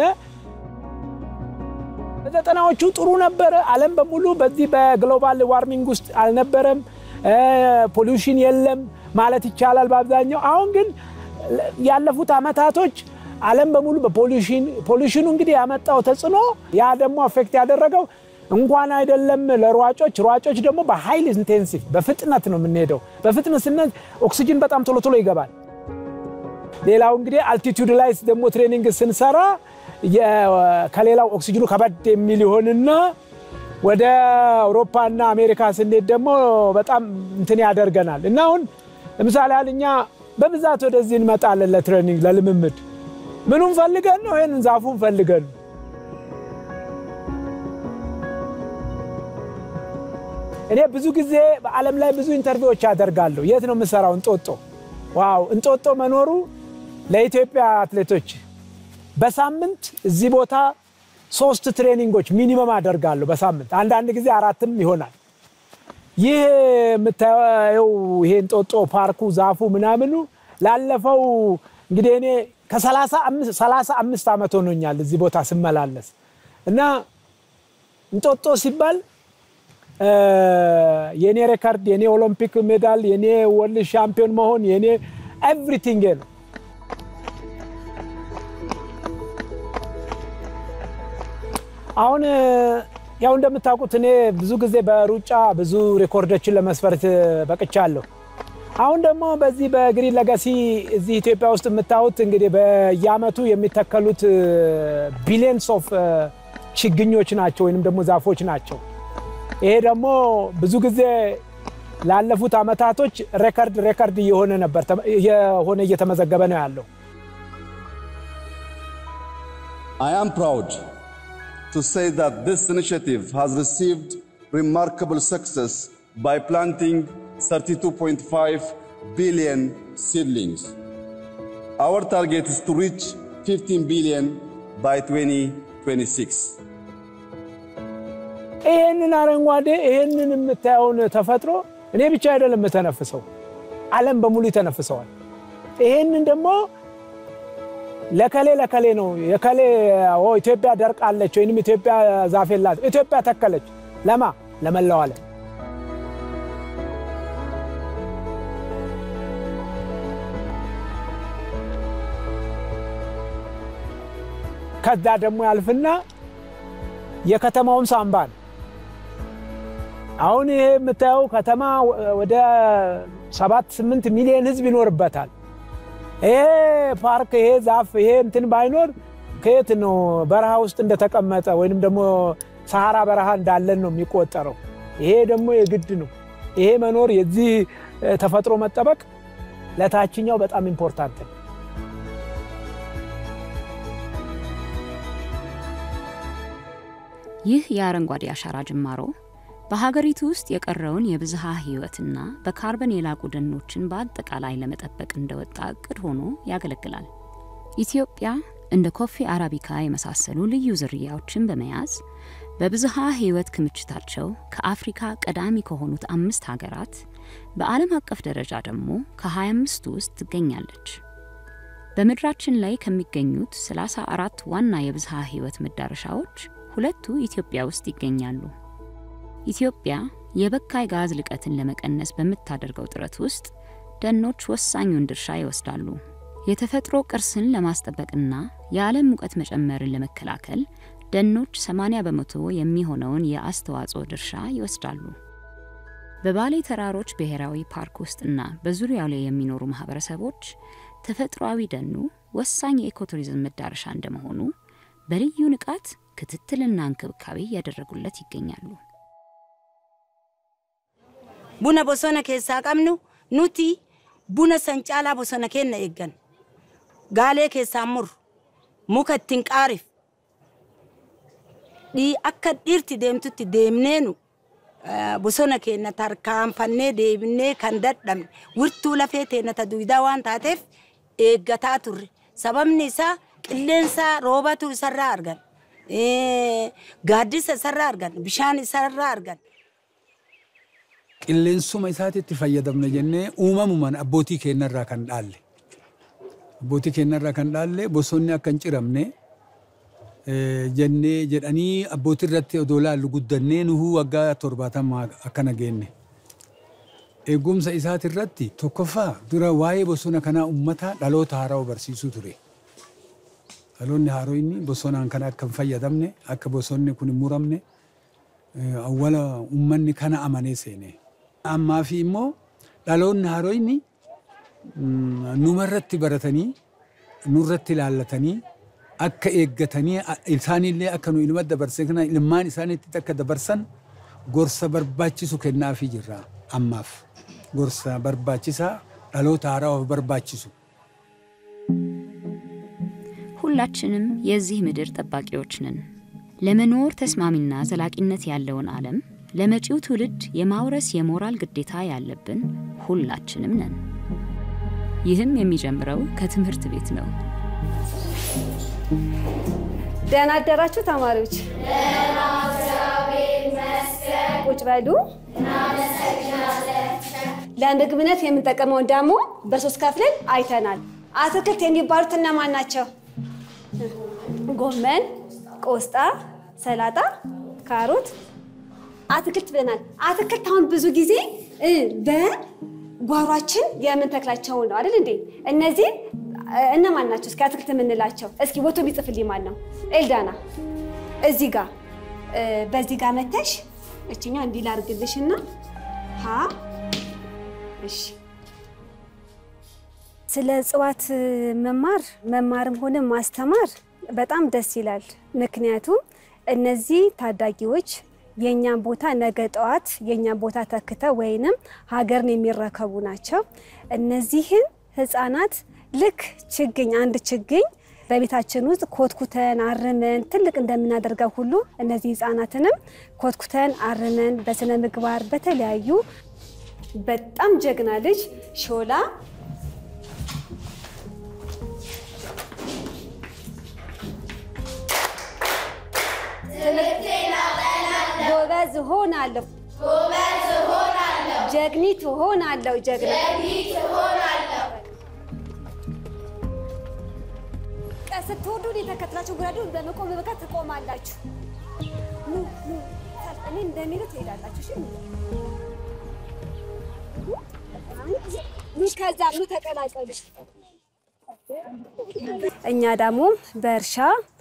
በዘጠናዎቹ ጥሩ ነበረ። ዓለም በሙሉ በዚህ በግሎባል ዋርሚንግ ውስጥ አልነበረም። ፖሊውሽን የለም ማለት ይቻላል በአብዛኛው። አሁን ግን ያለፉት አመታቶች ዓለም በሙሉ በፖሊውሽን ፖሊውሽኑ እንግዲህ ያመጣው ተጽዕኖ ያ ደግሞ አፌክት ያደረገው እንኳን አይደለም ለሯጮች ሯጮች ደግሞ በሃይል ኢንቴንሲቭ በፍጥነት ነው የምንሄደው። በፍጥነት ስነት ኦክሲጅን በጣም ቶሎ ቶሎ ይገባል። ሌላው እንግዲህ አልቲቱድ ላይ ደግሞ ትሬኒንግ ስንሰራ ከሌላው ኦክሲጅኑ ከበድ የሚል ይሆንና ወደ አውሮፓና አሜሪካ ስንሄድ ደግሞ በጣም እንትን ያደርገናል እና አሁን ለምሳሌ ያህል እኛ በብዛት ወደዚህ እንመጣለን ለትሬኒንግ ለልምምድ። ምኑን ፈልገን ነው? ይህንን ዛፉን ፈልገን ነው። እኔ ብዙ ጊዜ በዓለም ላይ ብዙ ኢንተርቪዎች አደርጋለሁ። የት ነው የምሰራው? እንጦጦ። ዋው! እንጦጦ መኖሩ ለኢትዮጵያ አትሌቶች በሳምንት እዚህ ቦታ ሶስት ትሬኒንጎች ሚኒመም አደርጋለሁ በሳምንት አንዳንድ ጊዜ አራትም ይሆናል። ይህ የምታየው ይሄ እንጦጦ ፓርኩ ዛፉ ምናምኑ ላለፈው እንግዲህ እኔ ከሰላሳ አምስት ዓመት ሆኖኛል እዚህ ቦታ ስመላለስ እና እንጦጦ ሲባል የኔ ሬከርድ የኔ ኦሎምፒክ ሜዳል የኔ ወርልድ ሻምፒዮን መሆን የኔ ኤቭሪቲንግ ነው። አሁን ያው እንደምታውቁት እኔ ብዙ ጊዜ በሩጫ ብዙ ሬኮርዶችን ለመስፈር በቅቻለሁ። አሁን ደግሞ በዚህ በግሪን ለጋሲ እዚህ ኢትዮጵያ ውስጥ የምታዩት እንግዲህ በየአመቱ የሚተከሉት ቢሊየንስ ኦፍ ችግኞች ናቸው ወይንም ደግሞ ዛፎች ናቸው። ይሄ ደግሞ ብዙ ጊዜ ላለፉት አመታቶች ሬከርድ ሬከርድ እየሆነ ነበር የሆነ እየተመዘገበ ነው ያለው። I am proud to say that this initiative has received remarkable success by planting 32.5 billion seedlings. Our target is to reach 15 billion by 2026. ይህንን አረንጓዴ ይህንን የምታየውን ተፈጥሮ እኔ ብቻ አይደለም የምተነፍሰው፣ ዓለም በሙሉ ይተነፍሰዋል። ይህንን ደግሞ ለከሌ ለከሌ ነው የከሌ ኢትዮጵያ ደርቃለች ወይም ኢትዮጵያ ዛፍ የላት ኢትዮጵያ ተከለች ለማ ለመላው ዓለም ከዛ ደግሞ ያልፍና የከተማውን ሳምባ ነው። አሁን ይሄ የምታየው ከተማ ወደ ሰባት ስምንት ሚሊዮን ህዝብ ይኖርበታል። ይሄ ፓርክ ይሄ ዛፍ ይሄ እንትን ባይኖር ከየት ነው በረሃ ውስጥ እንደተቀመጠ ወይንም ደግሞ ሰሃራ በረሃ እንዳለን ነው የሚቆጠረው። ይሄ ደግሞ የግድ ነው። ይሄ መኖር የዚህ ተፈጥሮ መጠበቅ ለታችኛው በጣም ኢምፖርታንት ነው። ይህ የአረንጓዴ አሻራ ጅማሮ በሀገሪቱ ውስጥ የቀረውን የብዝሃ ህይወትና በካርበን የላቁ ደኖችን በአጠቃላይ ለመጠበቅ እንደወጣ እቅድ ሆኖ ያገለግላል። ኢትዮጵያ እንደ ኮፊ አረቢካ የመሳሰሉ ልዩ ዝርያዎችን በመያዝ በብዝሃ ህይወት ክምችታቸው ከአፍሪካ ቀዳሚ ከሆኑት አምስት ሀገራት በዓለም አቀፍ ደረጃ ደግሞ ከ25ቱ ውስጥ ትገኛለች። በምድራችን ላይ ከሚገኙት 34 ዋና የብዝሃ ህይወት መዳረሻዎች ሁለቱ ኢትዮጵያ ውስጥ ይገኛሉ። ኢትዮጵያ የበካይ ጋዝ ልቀትን ለመቀነስ በምታደርገው ጥረት ውስጥ ደኖች ወሳኙን ድርሻ ይወስዳሉ። የተፈጥሮ ቅርስን ለማስጠበቅና የዓለም ሙቀት መጨመርን ለመከላከል ደኖች 80 በመቶ የሚሆነውን የአስተዋጽኦ ድርሻ ይወስዳሉ። በባሌ ተራሮች ብሔራዊ ፓርክ ውስጥና በዙሪያው ላይ የሚኖሩ ማህበረሰቦች ተፈጥሯዊ ደኑ ወሳኝ የኢኮቱሪዝም መዳረሻ እንደመሆኑ በልዩ ንቃት ክትትልና እንክብካቤ እያደረጉለት ይገኛሉ። ቡነ ቦሶነ ኬሳ ቀምኑ ኑቲ ቡነ ሰንጫላ ቦሶነ ኬነ ኤገን ጋሌ ኬሳ ሙር ሙከ ittiin qaarif dhii akka dhiirti deemtutti deemneenu bosona keenya tarkaanfannee deebinee kan dadhabne wirtuu lafee teenya ta duwidaa waan taateef eeggataa turre. Sababni isaa qilleensa roobatu isarraa argan. Gaaddisa isarraa argan. Bishaan isarraa argan. qilleensuma isaatitti fayyadamna jennee uumamumaan abbootii keenyarraa kan dhaalle. Abbootii keenyarraa kan dhaalle bosonni akka hin ciramne jennee jedhanii abbootii irratti odoo laallu guddannee nuhuu waggaa torbaatamaa akkana geenne. Eegumsa isaati irratti tokkoffaa dura waa'ee bosona kanaa uummata dhaloota haaraa barsiisuu ture. Dhaloonni haaroonni bosonaan kana akka hin fayyadamne akka bosonni kun hin muramne awwala uummanni kana amanee seene. Ammaa fi immoo dhaloonni haaroonni numarratti baratanii nurratti ilaallatanii akka eeggatanii isaanillee akka nu ilma dabarsan kana ilmaan isaaniitti akka dabarsan gorsa barbaachisu kennaafii jirra ammaaf gorsa barbaachisaa dhaloota haaraa barbaachisu. ሁላችንም የዚህ ምድር ጠባቂዎች ነን። ለመኖር ተስማሚና ዘላቂነት ያለውን ዓለም ለመጪው ትውልድ የማውረስ የሞራል ግዴታ ያለብን ሁላችንም ነን። ይህም የሚጀምረው ከትምህርት ቤት ነው። ደህና አደራችሁ ተማሪዎች። ቁጭ በሉ። ለምግብነት የምንጠቀመውን ደግሞ በሶስት ከፍለን አይተናል። አትክልት የሚባሉት እነማን ናቸው? ጎመን፣ ቆስጣ፣ ሰላጣ፣ ካሮት፣ አትክልት ብለናል። አትክልት አሁን ብዙ ጊዜ በጓሯችን የምንተክላቸው ነው አይደል እንዴ? እነዚህ እነማን ናቸው? እስኪ አትክልት የምንላቸው እስኪ ቦቶ ቢጽፍልኝ ማን ነው? ኤልዳና እዚህ ጋር በዚህ ጋር መተሽ እችኛ እንዲህ ላርግልሽና ሀ እሺ ስለ እጽዋት መማር መማርም ሆነ ማስተማር በጣም ደስ ይላል። ምክንያቱም እነዚህ ታዳጊዎች የእኛን ቦታ ነገ ጠዋት የእኛን ቦታ ተክተው ወይንም ሀገርን የሚረከቡ ናቸው። እነዚህን ህፃናት ልክ ችግኝ አንድ ችግኝ በቤታችን ውስጥ ኮትኩተን አርመን ትልቅ እንደምናደርገው ሁሉ እነዚህ ህፃናትንም ኮትኩተን አርመን በስነ ምግባር በተለያዩ በጣም ጀግና ልጅ ሾላ ጎበዝ እሆናለሁ፣ ጀግኒት እሆናለሁ፣ ጀግና ስትወዱ የተከትላችሁ ጉራዱ በመቆም በቃ ትቆማላችሁ። ኑ ኑ፣ እኔ እንደሚሉት ትሄዳላችሁ። እሺ ኑ፣ ከዛ ኑ ተቀላቀሉ። እኛ ደግሞ በእርሻ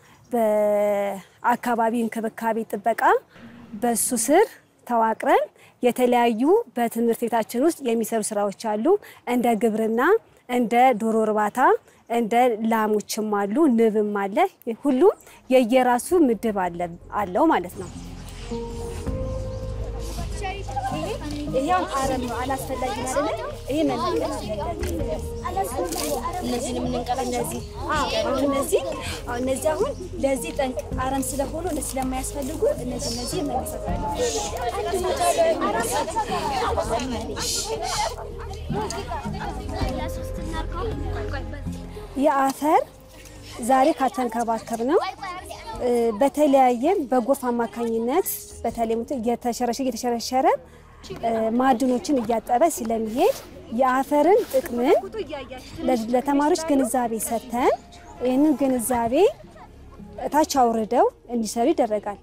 በአካባቢ እንክብካቤ ጥበቃ በሱ ስር ተዋቅረን የተለያዩ በትምህርት ቤታችን ውስጥ የሚሰሩ ስራዎች አሉ። እንደ ግብርና፣ እንደ ዶሮ እርባታ፣ እንደ ላሞችም አሉ፣ ንብም አለ። ሁሉም የየራሱ ምድብ አለው ማለት ነው። ይሄውን አረም ነው አላስፈላጊ አይደለ? ይሄ መነቀል እነዚህን የምንንቀላ እነዚህ አሁን እነዚህ አሁን እነዚህ አሁን ለዚህ ጠንቅ አረም ስለሆኑ እነዚህ ስለማያስፈልጉ እነዚህ እነዚህ የአፈር ዛሬ ካልተንከባከብ ነው በተለያየ በጎርፍ አማካኝነት በተለይ እየተሸረሸረ እየተሸረሸረ ማዕድኖችን እያጠበ ስለሚሄድ የአፈርን ጥቅምን ለተማሪዎች ግንዛቤ ሰጥተን ይህንን ግንዛቤ እታች አውርደው እንዲሰሩ ይደረጋል።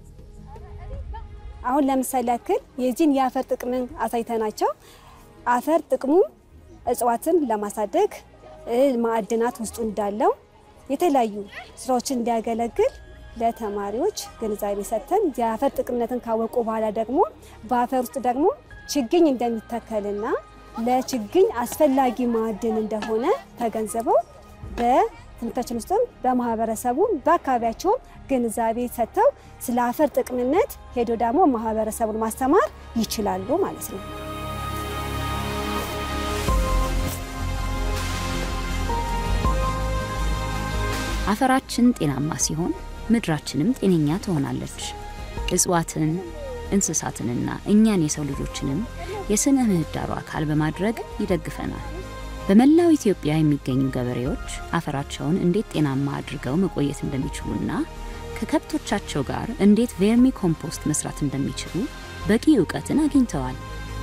አሁን ለምሳሌ ያክል የዚህን የአፈር ጥቅምን አሳይተናቸው አፈር ጥቅሙ እጽዋትን ለማሳደግ ማዕድናት ውስጡ እንዳለው የተለያዩ ስራዎችን እንዲያገለግል ለተማሪዎች ግንዛቤ ሰጥተን የአፈር ጥቅምነትን ካወቁ በኋላ ደግሞ በአፈር ውስጥ ደግሞ ችግኝ እንደሚተከልና ለችግኝ አስፈላጊ ማዕድን እንደሆነ ተገንዝበው በትምህርታችን ውስጥም በማህበረሰቡ በአካባቢያቸውም ግንዛቤ ሰጥተው ስለ አፈር ጥቅምነት ሄዶ ደግሞ ማህበረሰቡን ማስተማር ይችላሉ ማለት ነው። አፈራችን ጤናማ ሲሆን ምድራችንም ጤነኛ ትሆናለች። እጽዋትን፣ እንስሳትንና እኛን የሰው ልጆችንም የስነ ምህዳሩ አካል በማድረግ ይደግፈናል። በመላው ኢትዮጵያ የሚገኙ ገበሬዎች አፈራቸውን እንዴት ጤናማ አድርገው መቆየት እንደሚችሉና ከከብቶቻቸው ጋር እንዴት ቬርሚ ኮምፖስት መስራት እንደሚችሉ በቂ እውቀትን አግኝተዋል።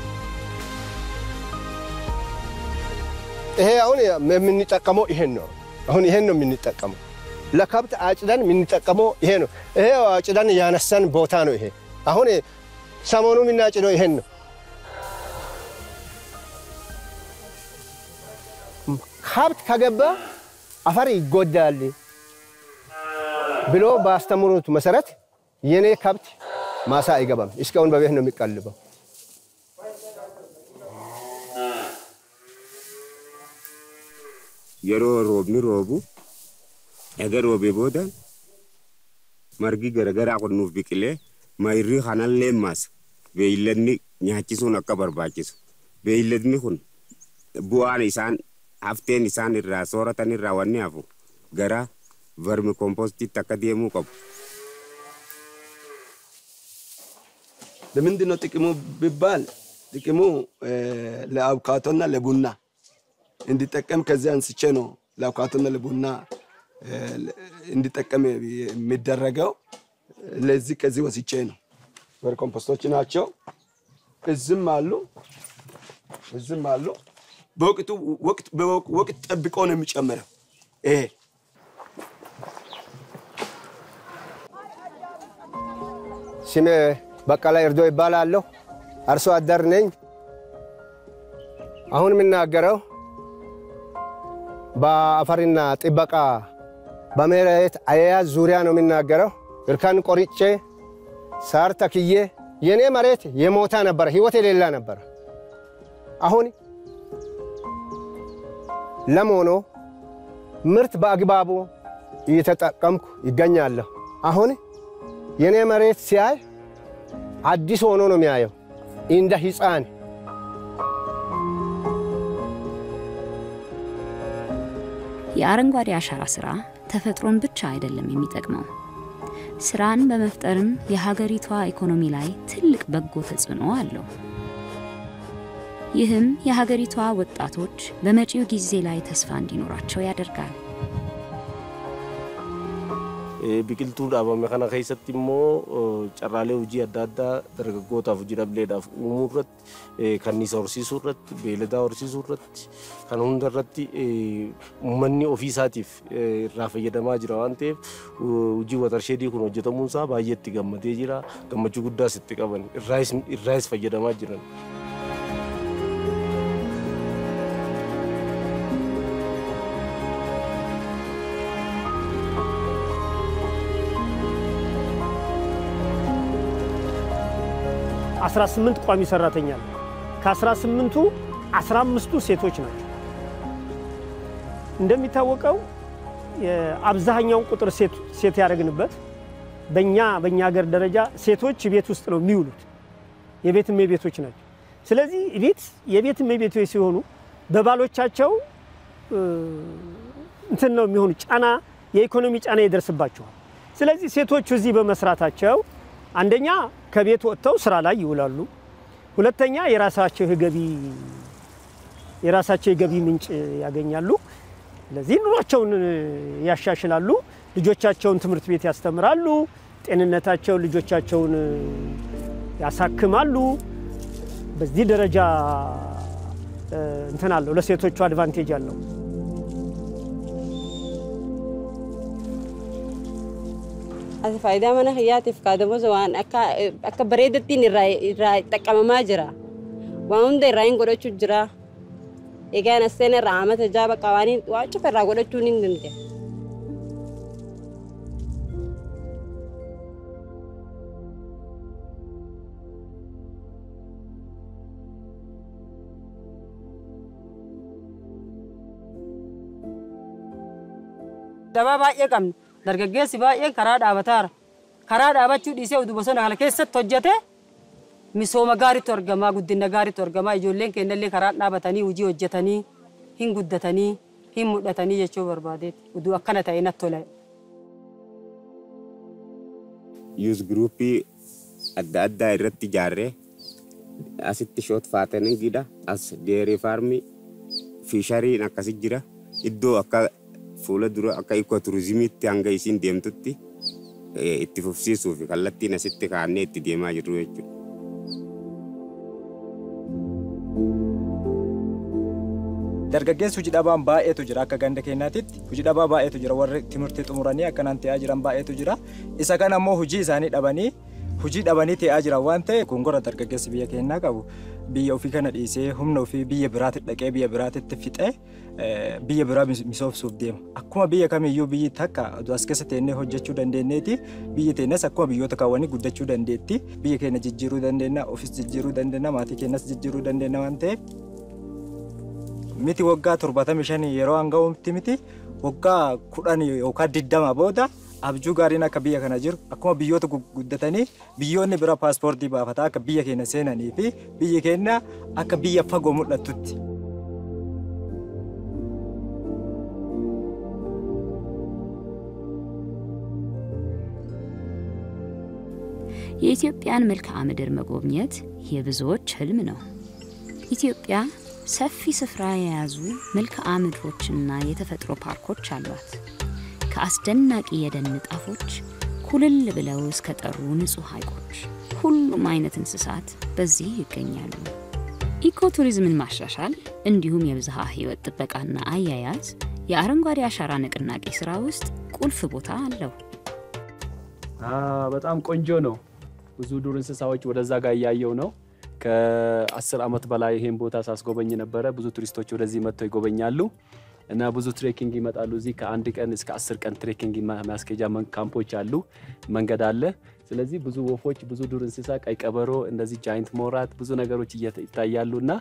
ይሄ አሁን የምንጠቀመው ይሄን ነው። አሁን ይሄን ነው የምንጠቀመው። ለከብት አጭደን የምንጠቀመው ይሄ ነው። ይሄ አጭደን ያነሳን ቦታ ነው። ይሄ አሁን ሰሞኑ የምናጭደው ይሄን ነው። ከብት ከገባ አፈር ይጎዳል ብሎ ባስተምሩት መሰረት የኔ ከብት ማሳ አይገባም። እስካሁን በቤት ነው የሚቀልበው። yeroo roobni roobu ega roobee booda margi garagaraa kun nuuf biqilee mayirrii kanallee maasa beeyladni nyaachisuun akka barbaachisu beeyladni kun bu'aan isaan hafteen isaan irraa sooratan irraa wanni hafu gara vermi kompostitti akka deemuu qabu. ለምንድን ነው ጥቅሙ ቢባል ጥቅሙ ለአቮካዶና ለቡና እንዲጠቀም ከዚህ አንስቼ ነው ለአቮካዶና ለቡና እንዲጠቀም የሚደረገው። ለዚህ ከዚህ ወስቼ ነው። ቨርሚ ኮምፖስቶች ናቸው። እዝም አሉ እዝም አሉ። በወቅቱ ወቅት ወቅት ጠብቆ ነው የሚጨምረው ይሄ ስሜ በቀለ እርዶ ይባላለሁ። አርሶ አደር ነኝ። አሁን የምናገረው በአፈርና ጥበቃ በመሬት አያያዝ ዙሪያ ነው የሚናገረው። እርከን ቆርጬ ሳር ተክዬ የኔ መሬት የሞታ ነበረ፣ ህይወት የሌላ ነበረ። አሁን ለም ሆኖ ምርት በአግባቡ እየተጠቀምኩ ይገኛለሁ። አሁን የኔ መሬት ሲያይ አዲስ ሆኖ ነው የሚያየው እንደ ሕፃን የአረንጓዴ አሻራ ስራ ተፈጥሮን ብቻ አይደለም የሚጠቅመው፣ ስራን በመፍጠርም የሀገሪቷ ኢኮኖሚ ላይ ትልቅ በጎ ተጽዕኖ አለው። ይህም የሀገሪቷ ወጣቶች በመጪው ጊዜ ላይ ተስፋ እንዲኖራቸው ያደርጋል። biqiltuu dhaabame kana keessatti immoo carraalee hojii adda addaa dargaggootaaf hojii dhableedhaaf uumuu irratti kanniisa horsiisuu irratti beeladaa horsiisuu irratti kan hunda irratti uummanni ofii isaatiif irraa fayyadamaa jira waan ta'eef hojii watersheedii kun hojjetamuun isaa baay'ee itti gammadee jira gammachuu guddaas itti qaban irraas fayyadamaa jiran. አስራ ስምንት ቋሚ ሰራተኛ ነው። ከአስራ ስምንቱ አስራ አምስቱ ሴቶች ናቸው። እንደሚታወቀው አብዛኛውን ቁጥር ሴት ያደረግንበት በእኛ በእኛ ሀገር ደረጃ ሴቶች ቤት ውስጥ ነው የሚውሉት፣ የቤት እመቤቶች ናቸው። ስለዚህ ቤት የቤት እመቤቶች ሲሆኑ በባሎቻቸው እንትን ነው የሚሆኑ ጫና፣ የኢኮኖሚ ጫና ይደርስባቸዋል። ስለዚህ ሴቶቹ እዚህ በመስራታቸው አንደኛ ከቤት ወጥተው ስራ ላይ ይውላሉ። ሁለተኛ የራሳቸው የገቢ የራሳቸው የገቢ ምንጭ ያገኛሉ። ስለዚህ ኑሯቸውን ያሻሽላሉ። ልጆቻቸውን ትምህርት ቤት ያስተምራሉ። ጤንነታቸውን ልጆቻቸውን ያሳክማሉ። በዚህ ደረጃ እንትን አለው ለሴቶቹ አድቫንቴጅ አለው። Ati faayidaa mana kiyyaatiif kaadamosa waan akka akka bareedattiin irraa irraa xaqqabamaa jira. Waan hunda irraa hin godhachuu jira. Egaan asseen irraa amata jaaba qabaanii waan cufa irraa godhachuun hin danda'a. Dabaa baay'ee qabna. Dargaggeessi baay'een karaa dhaabataara. Karaa dhaabachuu dhiisee oduu bosona kana keessatti hojjete misooma gaariitu argamaa, guddina gaariitu argamaa. Ijoolleen keenyallee karaa dhaabatanii hojii hojjetanii hin guddatanii hin mul'atanii jechuu barbaadeeti. Oduu akkana ta'e natti tola. yuus giruuppii adda addaa irratti ijaarree asitti shoot faataniin gida as deerii faarmii fiishariin akkasi jira iddoo akka fuula dura akka ikko turizimiitti hanga isiin deemtutti itti fufsiisuu fi kallattiin asitti kaannee itti deemaa jirru jechuudha. dargaggeessi hojii dhabaan baay'eetu jira akka ganda keenyaatitti hojii dhabaa baay'eetu jira warri timirtii xumuranii akkanaan ta'aa jiran baay'eetu jira isa kana ammoo hojii isaanii dhabanii hojii dhabanii ta'aa jiran waan ta'e gongora dargaggeessi biyya keenyaa qabu biyya ofii kana dhiisee humna ofii biyya biraatti dhaqee biyya biraatti fixee biyya biraa misoomsuuf deema akkuma biyya kamiyyuu biyyi takka as keessa teennee hojjechuu dandeenyeeti biyyi teenyas akkuma biyyoota kaawwanii guddachuu dandeetti biyya keenya jijjiiruu dandeenya ofis jijjiiruu dandeenya maatii keenyas jijjiiruu dandeenya waan ta'eef miti waggaa torbaatamii shanii yeroo hanga'uutti miti waggaa kudhan yookaan diddama booda abjuu gaariin akka biyya kana jiru akkuma biyyoota guddatanii biyyoonni bira paaspoortii baafataa akka biyya keenya seenanii fi biyyi keenya akka biyya fagoo mul'atutti. የኢትዮጵያን መልክዓ ምድር መጎብኘት የብዙዎች ህልም ነው። ኢትዮጵያ ሰፊ ስፍራ የያዙ መልክዓ ምድሮችና የተፈጥሮ ፓርኮች አሏት። ከአስደናቂ የደን ጣፎች ኩልል ብለው እስከ ጠሩ ንጹህ ሐይቆች ሁሉም አይነት እንስሳት በዚህ ይገኛሉ። ኢኮቱሪዝምን ማሻሻል እንዲሁም የብዝሃ ህይወት ጥበቃና አያያዝ የአረንጓዴ አሻራ ንቅናቄ ስራ ውስጥ ቁልፍ ቦታ አለው። በጣም ቆንጆ ነው። ብዙ ዱር እንስሳዎች ወደዛ ጋር እያየው ነው። ከአስር ዓመት በላይ ይሄን ቦታ ሳስጎበኝ ነበረ። ብዙ ቱሪስቶች ወደዚህ መጥተው ይጎበኛሉ እና ብዙ ትሬኪንግ ይመጣሉ። እዚህ ከአንድ ቀን እስከ አስር ቀን ትሬኪንግ ማስኬጃ ካምፖች አሉ፣ መንገድ አለ። ስለዚህ ብዙ ወፎች፣ ብዙ ዱር እንስሳ፣ ቀይ ቀበሮ፣ እንደዚህ ጃይንት ሞራት፣ ብዙ ነገሮች ይታያሉ እና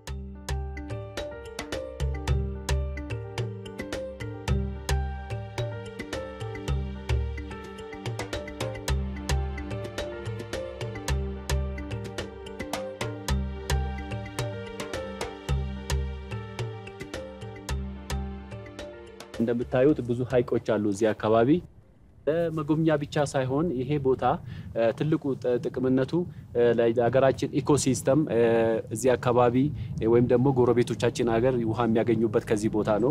እንደምታዩት ብዙ ሀይቆች አሉ እዚህ አካባቢ። መጎብኛ ብቻ ሳይሆን ይሄ ቦታ ትልቁ ጥቅምነቱ ለሀገራችን ኢኮሲስተም እዚህ አካባቢ ወይም ደግሞ ጎረቤቶቻችን ሀገር ውሃ የሚያገኙበት ከዚህ ቦታ ነው።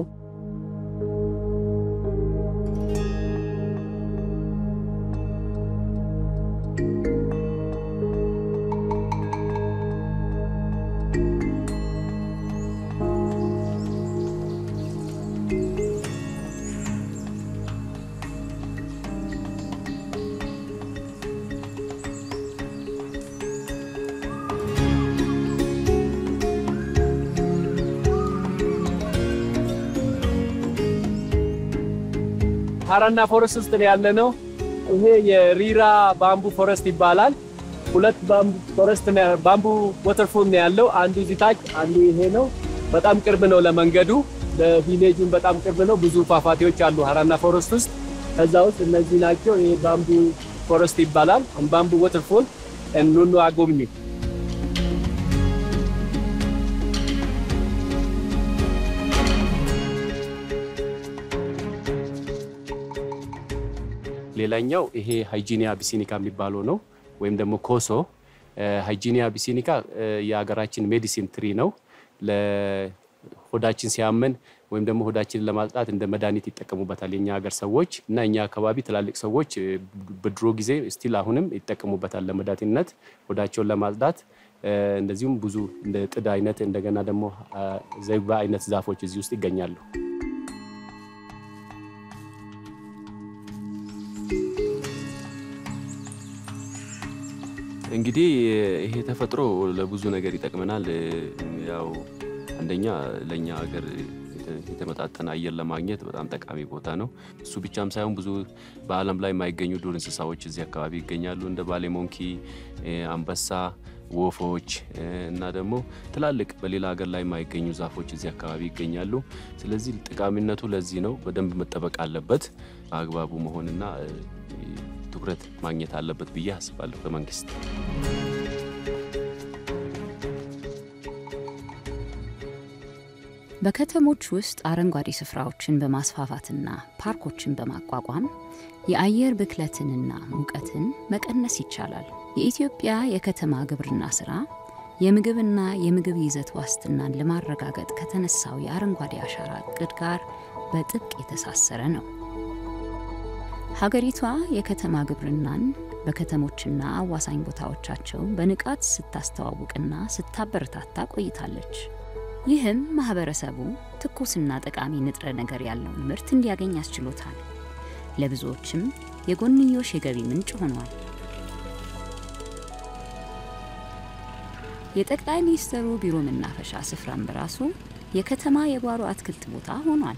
ሀራና ፎረስት ውስጥ ነው ያለ ነው። ይሄ የሪራ ባምቡ ፎረስት ይባላል። ሁለት ባምቡ ፎረስት ባምቡ ወተርፎል ነው ያለው። አንዱ እዚህ ታች፣ አንዱ ይሄ ነው። በጣም ቅርብ ነው ለመንገዱ፣ ለቪሌጁን በጣም ቅርብ ነው። ብዙ ፏፏቴዎች አሉ ሀራና ፎረስት ውስጥ። ከዛ ውስጥ እነዚህ ናቸው። ይሄ ባምቡ ፎረስት ይባላል። ባምቡ ወተርፎል ኑኑ አጎብኙ። ሌላኛው ይሄ ሃይጂኒያ ቢሲኒካ የሚባለው ነው ወይም ደግሞ ኮሶ። ሃይጂኒያ ቢሲኒካ የሀገራችን ሜዲሲን ትሪ ነው። ለሆዳችን ሲያመን ወይም ደግሞ ሆዳችንን ለማጽዳት እንደ መድኃኒት ይጠቀሙበታል የኛ ሀገር ሰዎች እና እኛ አካባቢ ትላልቅ ሰዎች በድሮ ጊዜ ስቲል አሁንም ይጠቀሙበታል ለመድኃኒትነት ሆዳቸውን ለማጽዳት። እንደዚሁም ብዙ እንደ ጥድ አይነት እንደገና ደግሞ ዘይባ አይነት ዛፎች እዚህ ውስጥ ይገኛሉ። እንግዲህ ይሄ ተፈጥሮ ለብዙ ነገር ይጠቅመናል። ያው አንደኛ ለእኛ ሀገር የተመጣጠነ አየር ለማግኘት በጣም ጠቃሚ ቦታ ነው። እሱ ብቻም ሳይሆን ብዙ በዓለም ላይ የማይገኙ ዱር እንስሳዎች እዚህ አካባቢ ይገኛሉ። እንደ ባሌ ሞንኪ፣ አንበሳ፣ ወፎች እና ደግሞ ትላልቅ በሌላ ሀገር ላይ የማይገኙ ዛፎች እዚህ አካባቢ ይገኛሉ። ስለዚህ ጠቃሚነቱ ለዚህ ነው። በደንብ መጠበቅ አለበት። በአግባቡ መሆንና ትኩረት ማግኘት አለበት ብዬ አስባለሁ በመንግስት። በከተሞች ውስጥ አረንጓዴ ስፍራዎችን በማስፋፋትና ፓርኮችን በማቋቋም የአየር ብክለትንና ሙቀትን መቀነስ ይቻላል። የኢትዮጵያ የከተማ ግብርና ስራ የምግብና የምግብ ይዘት ዋስትናን ለማረጋገጥ ከተነሳው የአረንጓዴ አሻራ እቅድ ጋር በጥብቅ የተሳሰረ ነው። ሀገሪቷ የከተማ ግብርናን በከተሞችና አዋሳኝ ቦታዎቻቸው በንቃት ስታስተዋውቅና ስታበረታታ ቆይታለች። ይህም ማህበረሰቡ ትኩስና ጠቃሚ ንጥረ ነገር ያለውን ምርት እንዲያገኝ አስችሎታል። ለብዙዎችም የጎንዮሽ የገቢ ምንጭ ሆኗል። የጠቅላይ ሚኒስትሩ ቢሮ መናፈሻ ስፍራም በራሱ የከተማ የጓሮ አትክልት ቦታ ሆኗል።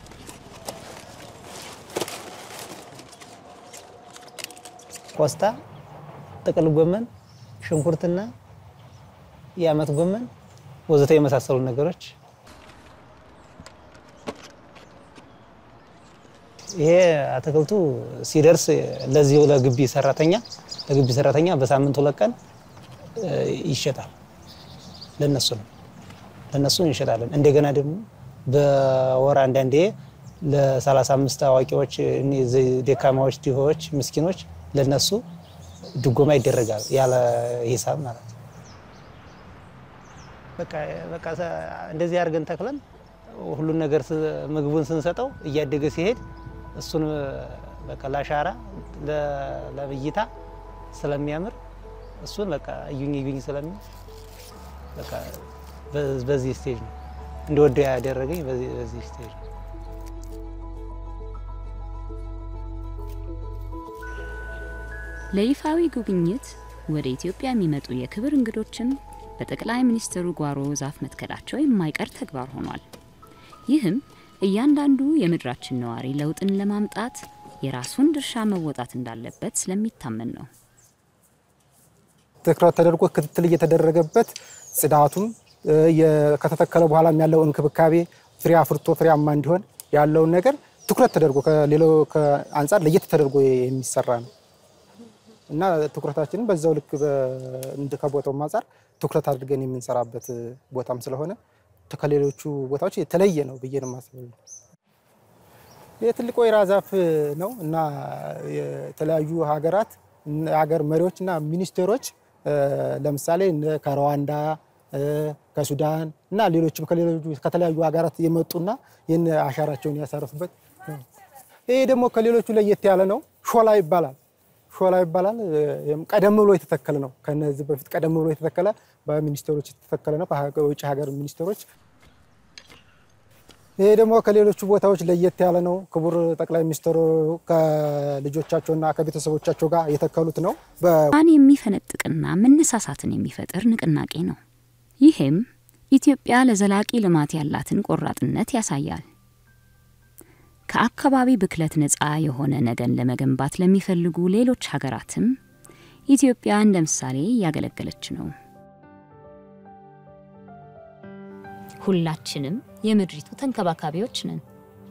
ቆስጣ፣ ጥቅል ጎመን፣ ሽንኩርትና የአመት ጎመን ወዘተ የመሳሰሉ ነገሮች ይሄ አትክልቱ ሲደርስ ለዚሁ ለግቢ ሰራተኛ ለግቢ ሰራተኛ በሳምንት ሁለት ቀን ይሸጣል። ለነሱ ነው ለነሱ እንሸጣለን። እንደገና ደግሞ በወር አንዳንዴ ለ35 አዋቂዎች፣ ደካማዎች፣ ድሆች፣ ምስኪኖች ለነሱ ድጎማ ይደረጋል ያለ ሂሳብ ማለት ነው። በቃ በቃ እንደዚህ አድርገን ተክለን ሁሉን ነገር ምግቡን ስንሰጠው እያደገ ሲሄድ እሱን በቃ ለአሻራ ለብይታ ስለሚያምር እሱን በቃ እዩኝ እዩኝ ስለሚል በቃ በዚህ ስቴጅ ነው እንደወደው ያደረገኝ በዚህ ስቴጅ ነው። ለይፋዊ ጉብኝት ወደ ኢትዮጵያ የሚመጡ የክብር እንግዶችን በጠቅላይ ሚኒስትሩ ጓሮ ዛፍ መትከላቸው የማይቀር ተግባር ሆኗል። ይህም እያንዳንዱ የምድራችን ነዋሪ ለውጥን ለማምጣት የራሱን ድርሻ መወጣት እንዳለበት ስለሚታመን ነው። ትኩረት ተደርጎ ክትትል እየተደረገበት ጽዳቱም ከተተከለ በኋላም ያለው እንክብካቤ ፍሬ አፍርቶ ፍሬያማ እንዲሆን ያለውን ነገር ትኩረት ተደርጎ ከሌላው አንጻር ለየት ተደርጎ የሚሰራ ነው እና ትኩረታችንን በዛው ልክ ከቦታው አንጻር ትኩረት አድርገን የምንሰራበት ቦታም ስለሆነ ከሌሎቹ ቦታዎች የተለየ ነው ብዬ ነው የማስበው። የትልቅ ወይራ ዛፍ ነው እና የተለያዩ ሀገራት ሀገር መሪዎች እና ሚኒስቴሮች ለምሳሌ ከሩዋንዳ ከሱዳን እና ሌሎችም ከተለያዩ ሀገራት የመጡና ይህን አሻራቸውን ያሳረፉበት ይሄ ደግሞ ከሌሎቹ ለየት ያለ ነው። ሾላ ይባላል። ሾላ ይባላል። ቀደም ብሎ የተተከለ ነው። ከነዚህ በፊት ቀደም ብሎ የተተከለ በሚኒስቴሮች የተተከለ ነው፣ በውጭ ሀገር ሚኒስቴሮች። ይሄ ደግሞ ከሌሎቹ ቦታዎች ለየት ያለ ነው። ክቡር ጠቅላይ ሚኒስትሩ ከልጆቻቸውና ከቤተሰቦቻቸው ጋር የተከሉት ነው። ማን የሚፈነጥቅና መነሳሳትን የሚፈጥር ንቅናቄ ነው። ይህም ኢትዮጵያ ለዘላቂ ልማት ያላትን ቆራጥነት ያሳያል። ከአካባቢ ብክለት ነፃ የሆነ ነገን ለመገንባት ለሚፈልጉ ሌሎች ሀገራትም ኢትዮጵያ እንደ ምሳሌ እያገለገለች ነው። ሁላችንም የምድሪቱ ተንከባካቢዎች ነን።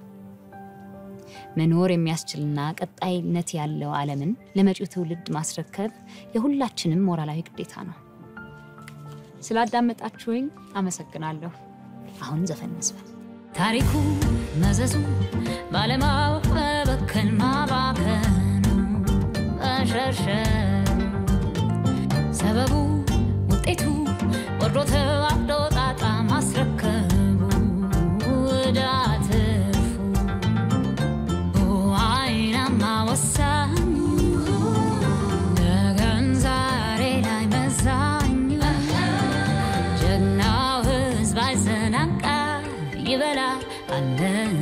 መኖር የሚያስችልና ቀጣይነት ያለው ዓለምን ለመጪው ትውልድ ማስረከብ የሁላችንም ሞራላዊ ግዴታ ነው። ስላዳመጣችሁኝ አመሰግናለሁ። አሁን ዘፈን መስፈን ታሪኩ መዘዙ ባለማወቅ መበከል ማባከኑ መሸርሸር ሰበቡ ውጤቱ ወርዶ ተዋርዶ ጣጣ ማስረከቡ ዕዳ ትርፉ አይናማ ወሳኙ ነገን ዛሬ ላይ መዛኙ ጀግናው ሕዝብ አይዘናጋ ይበላ አለን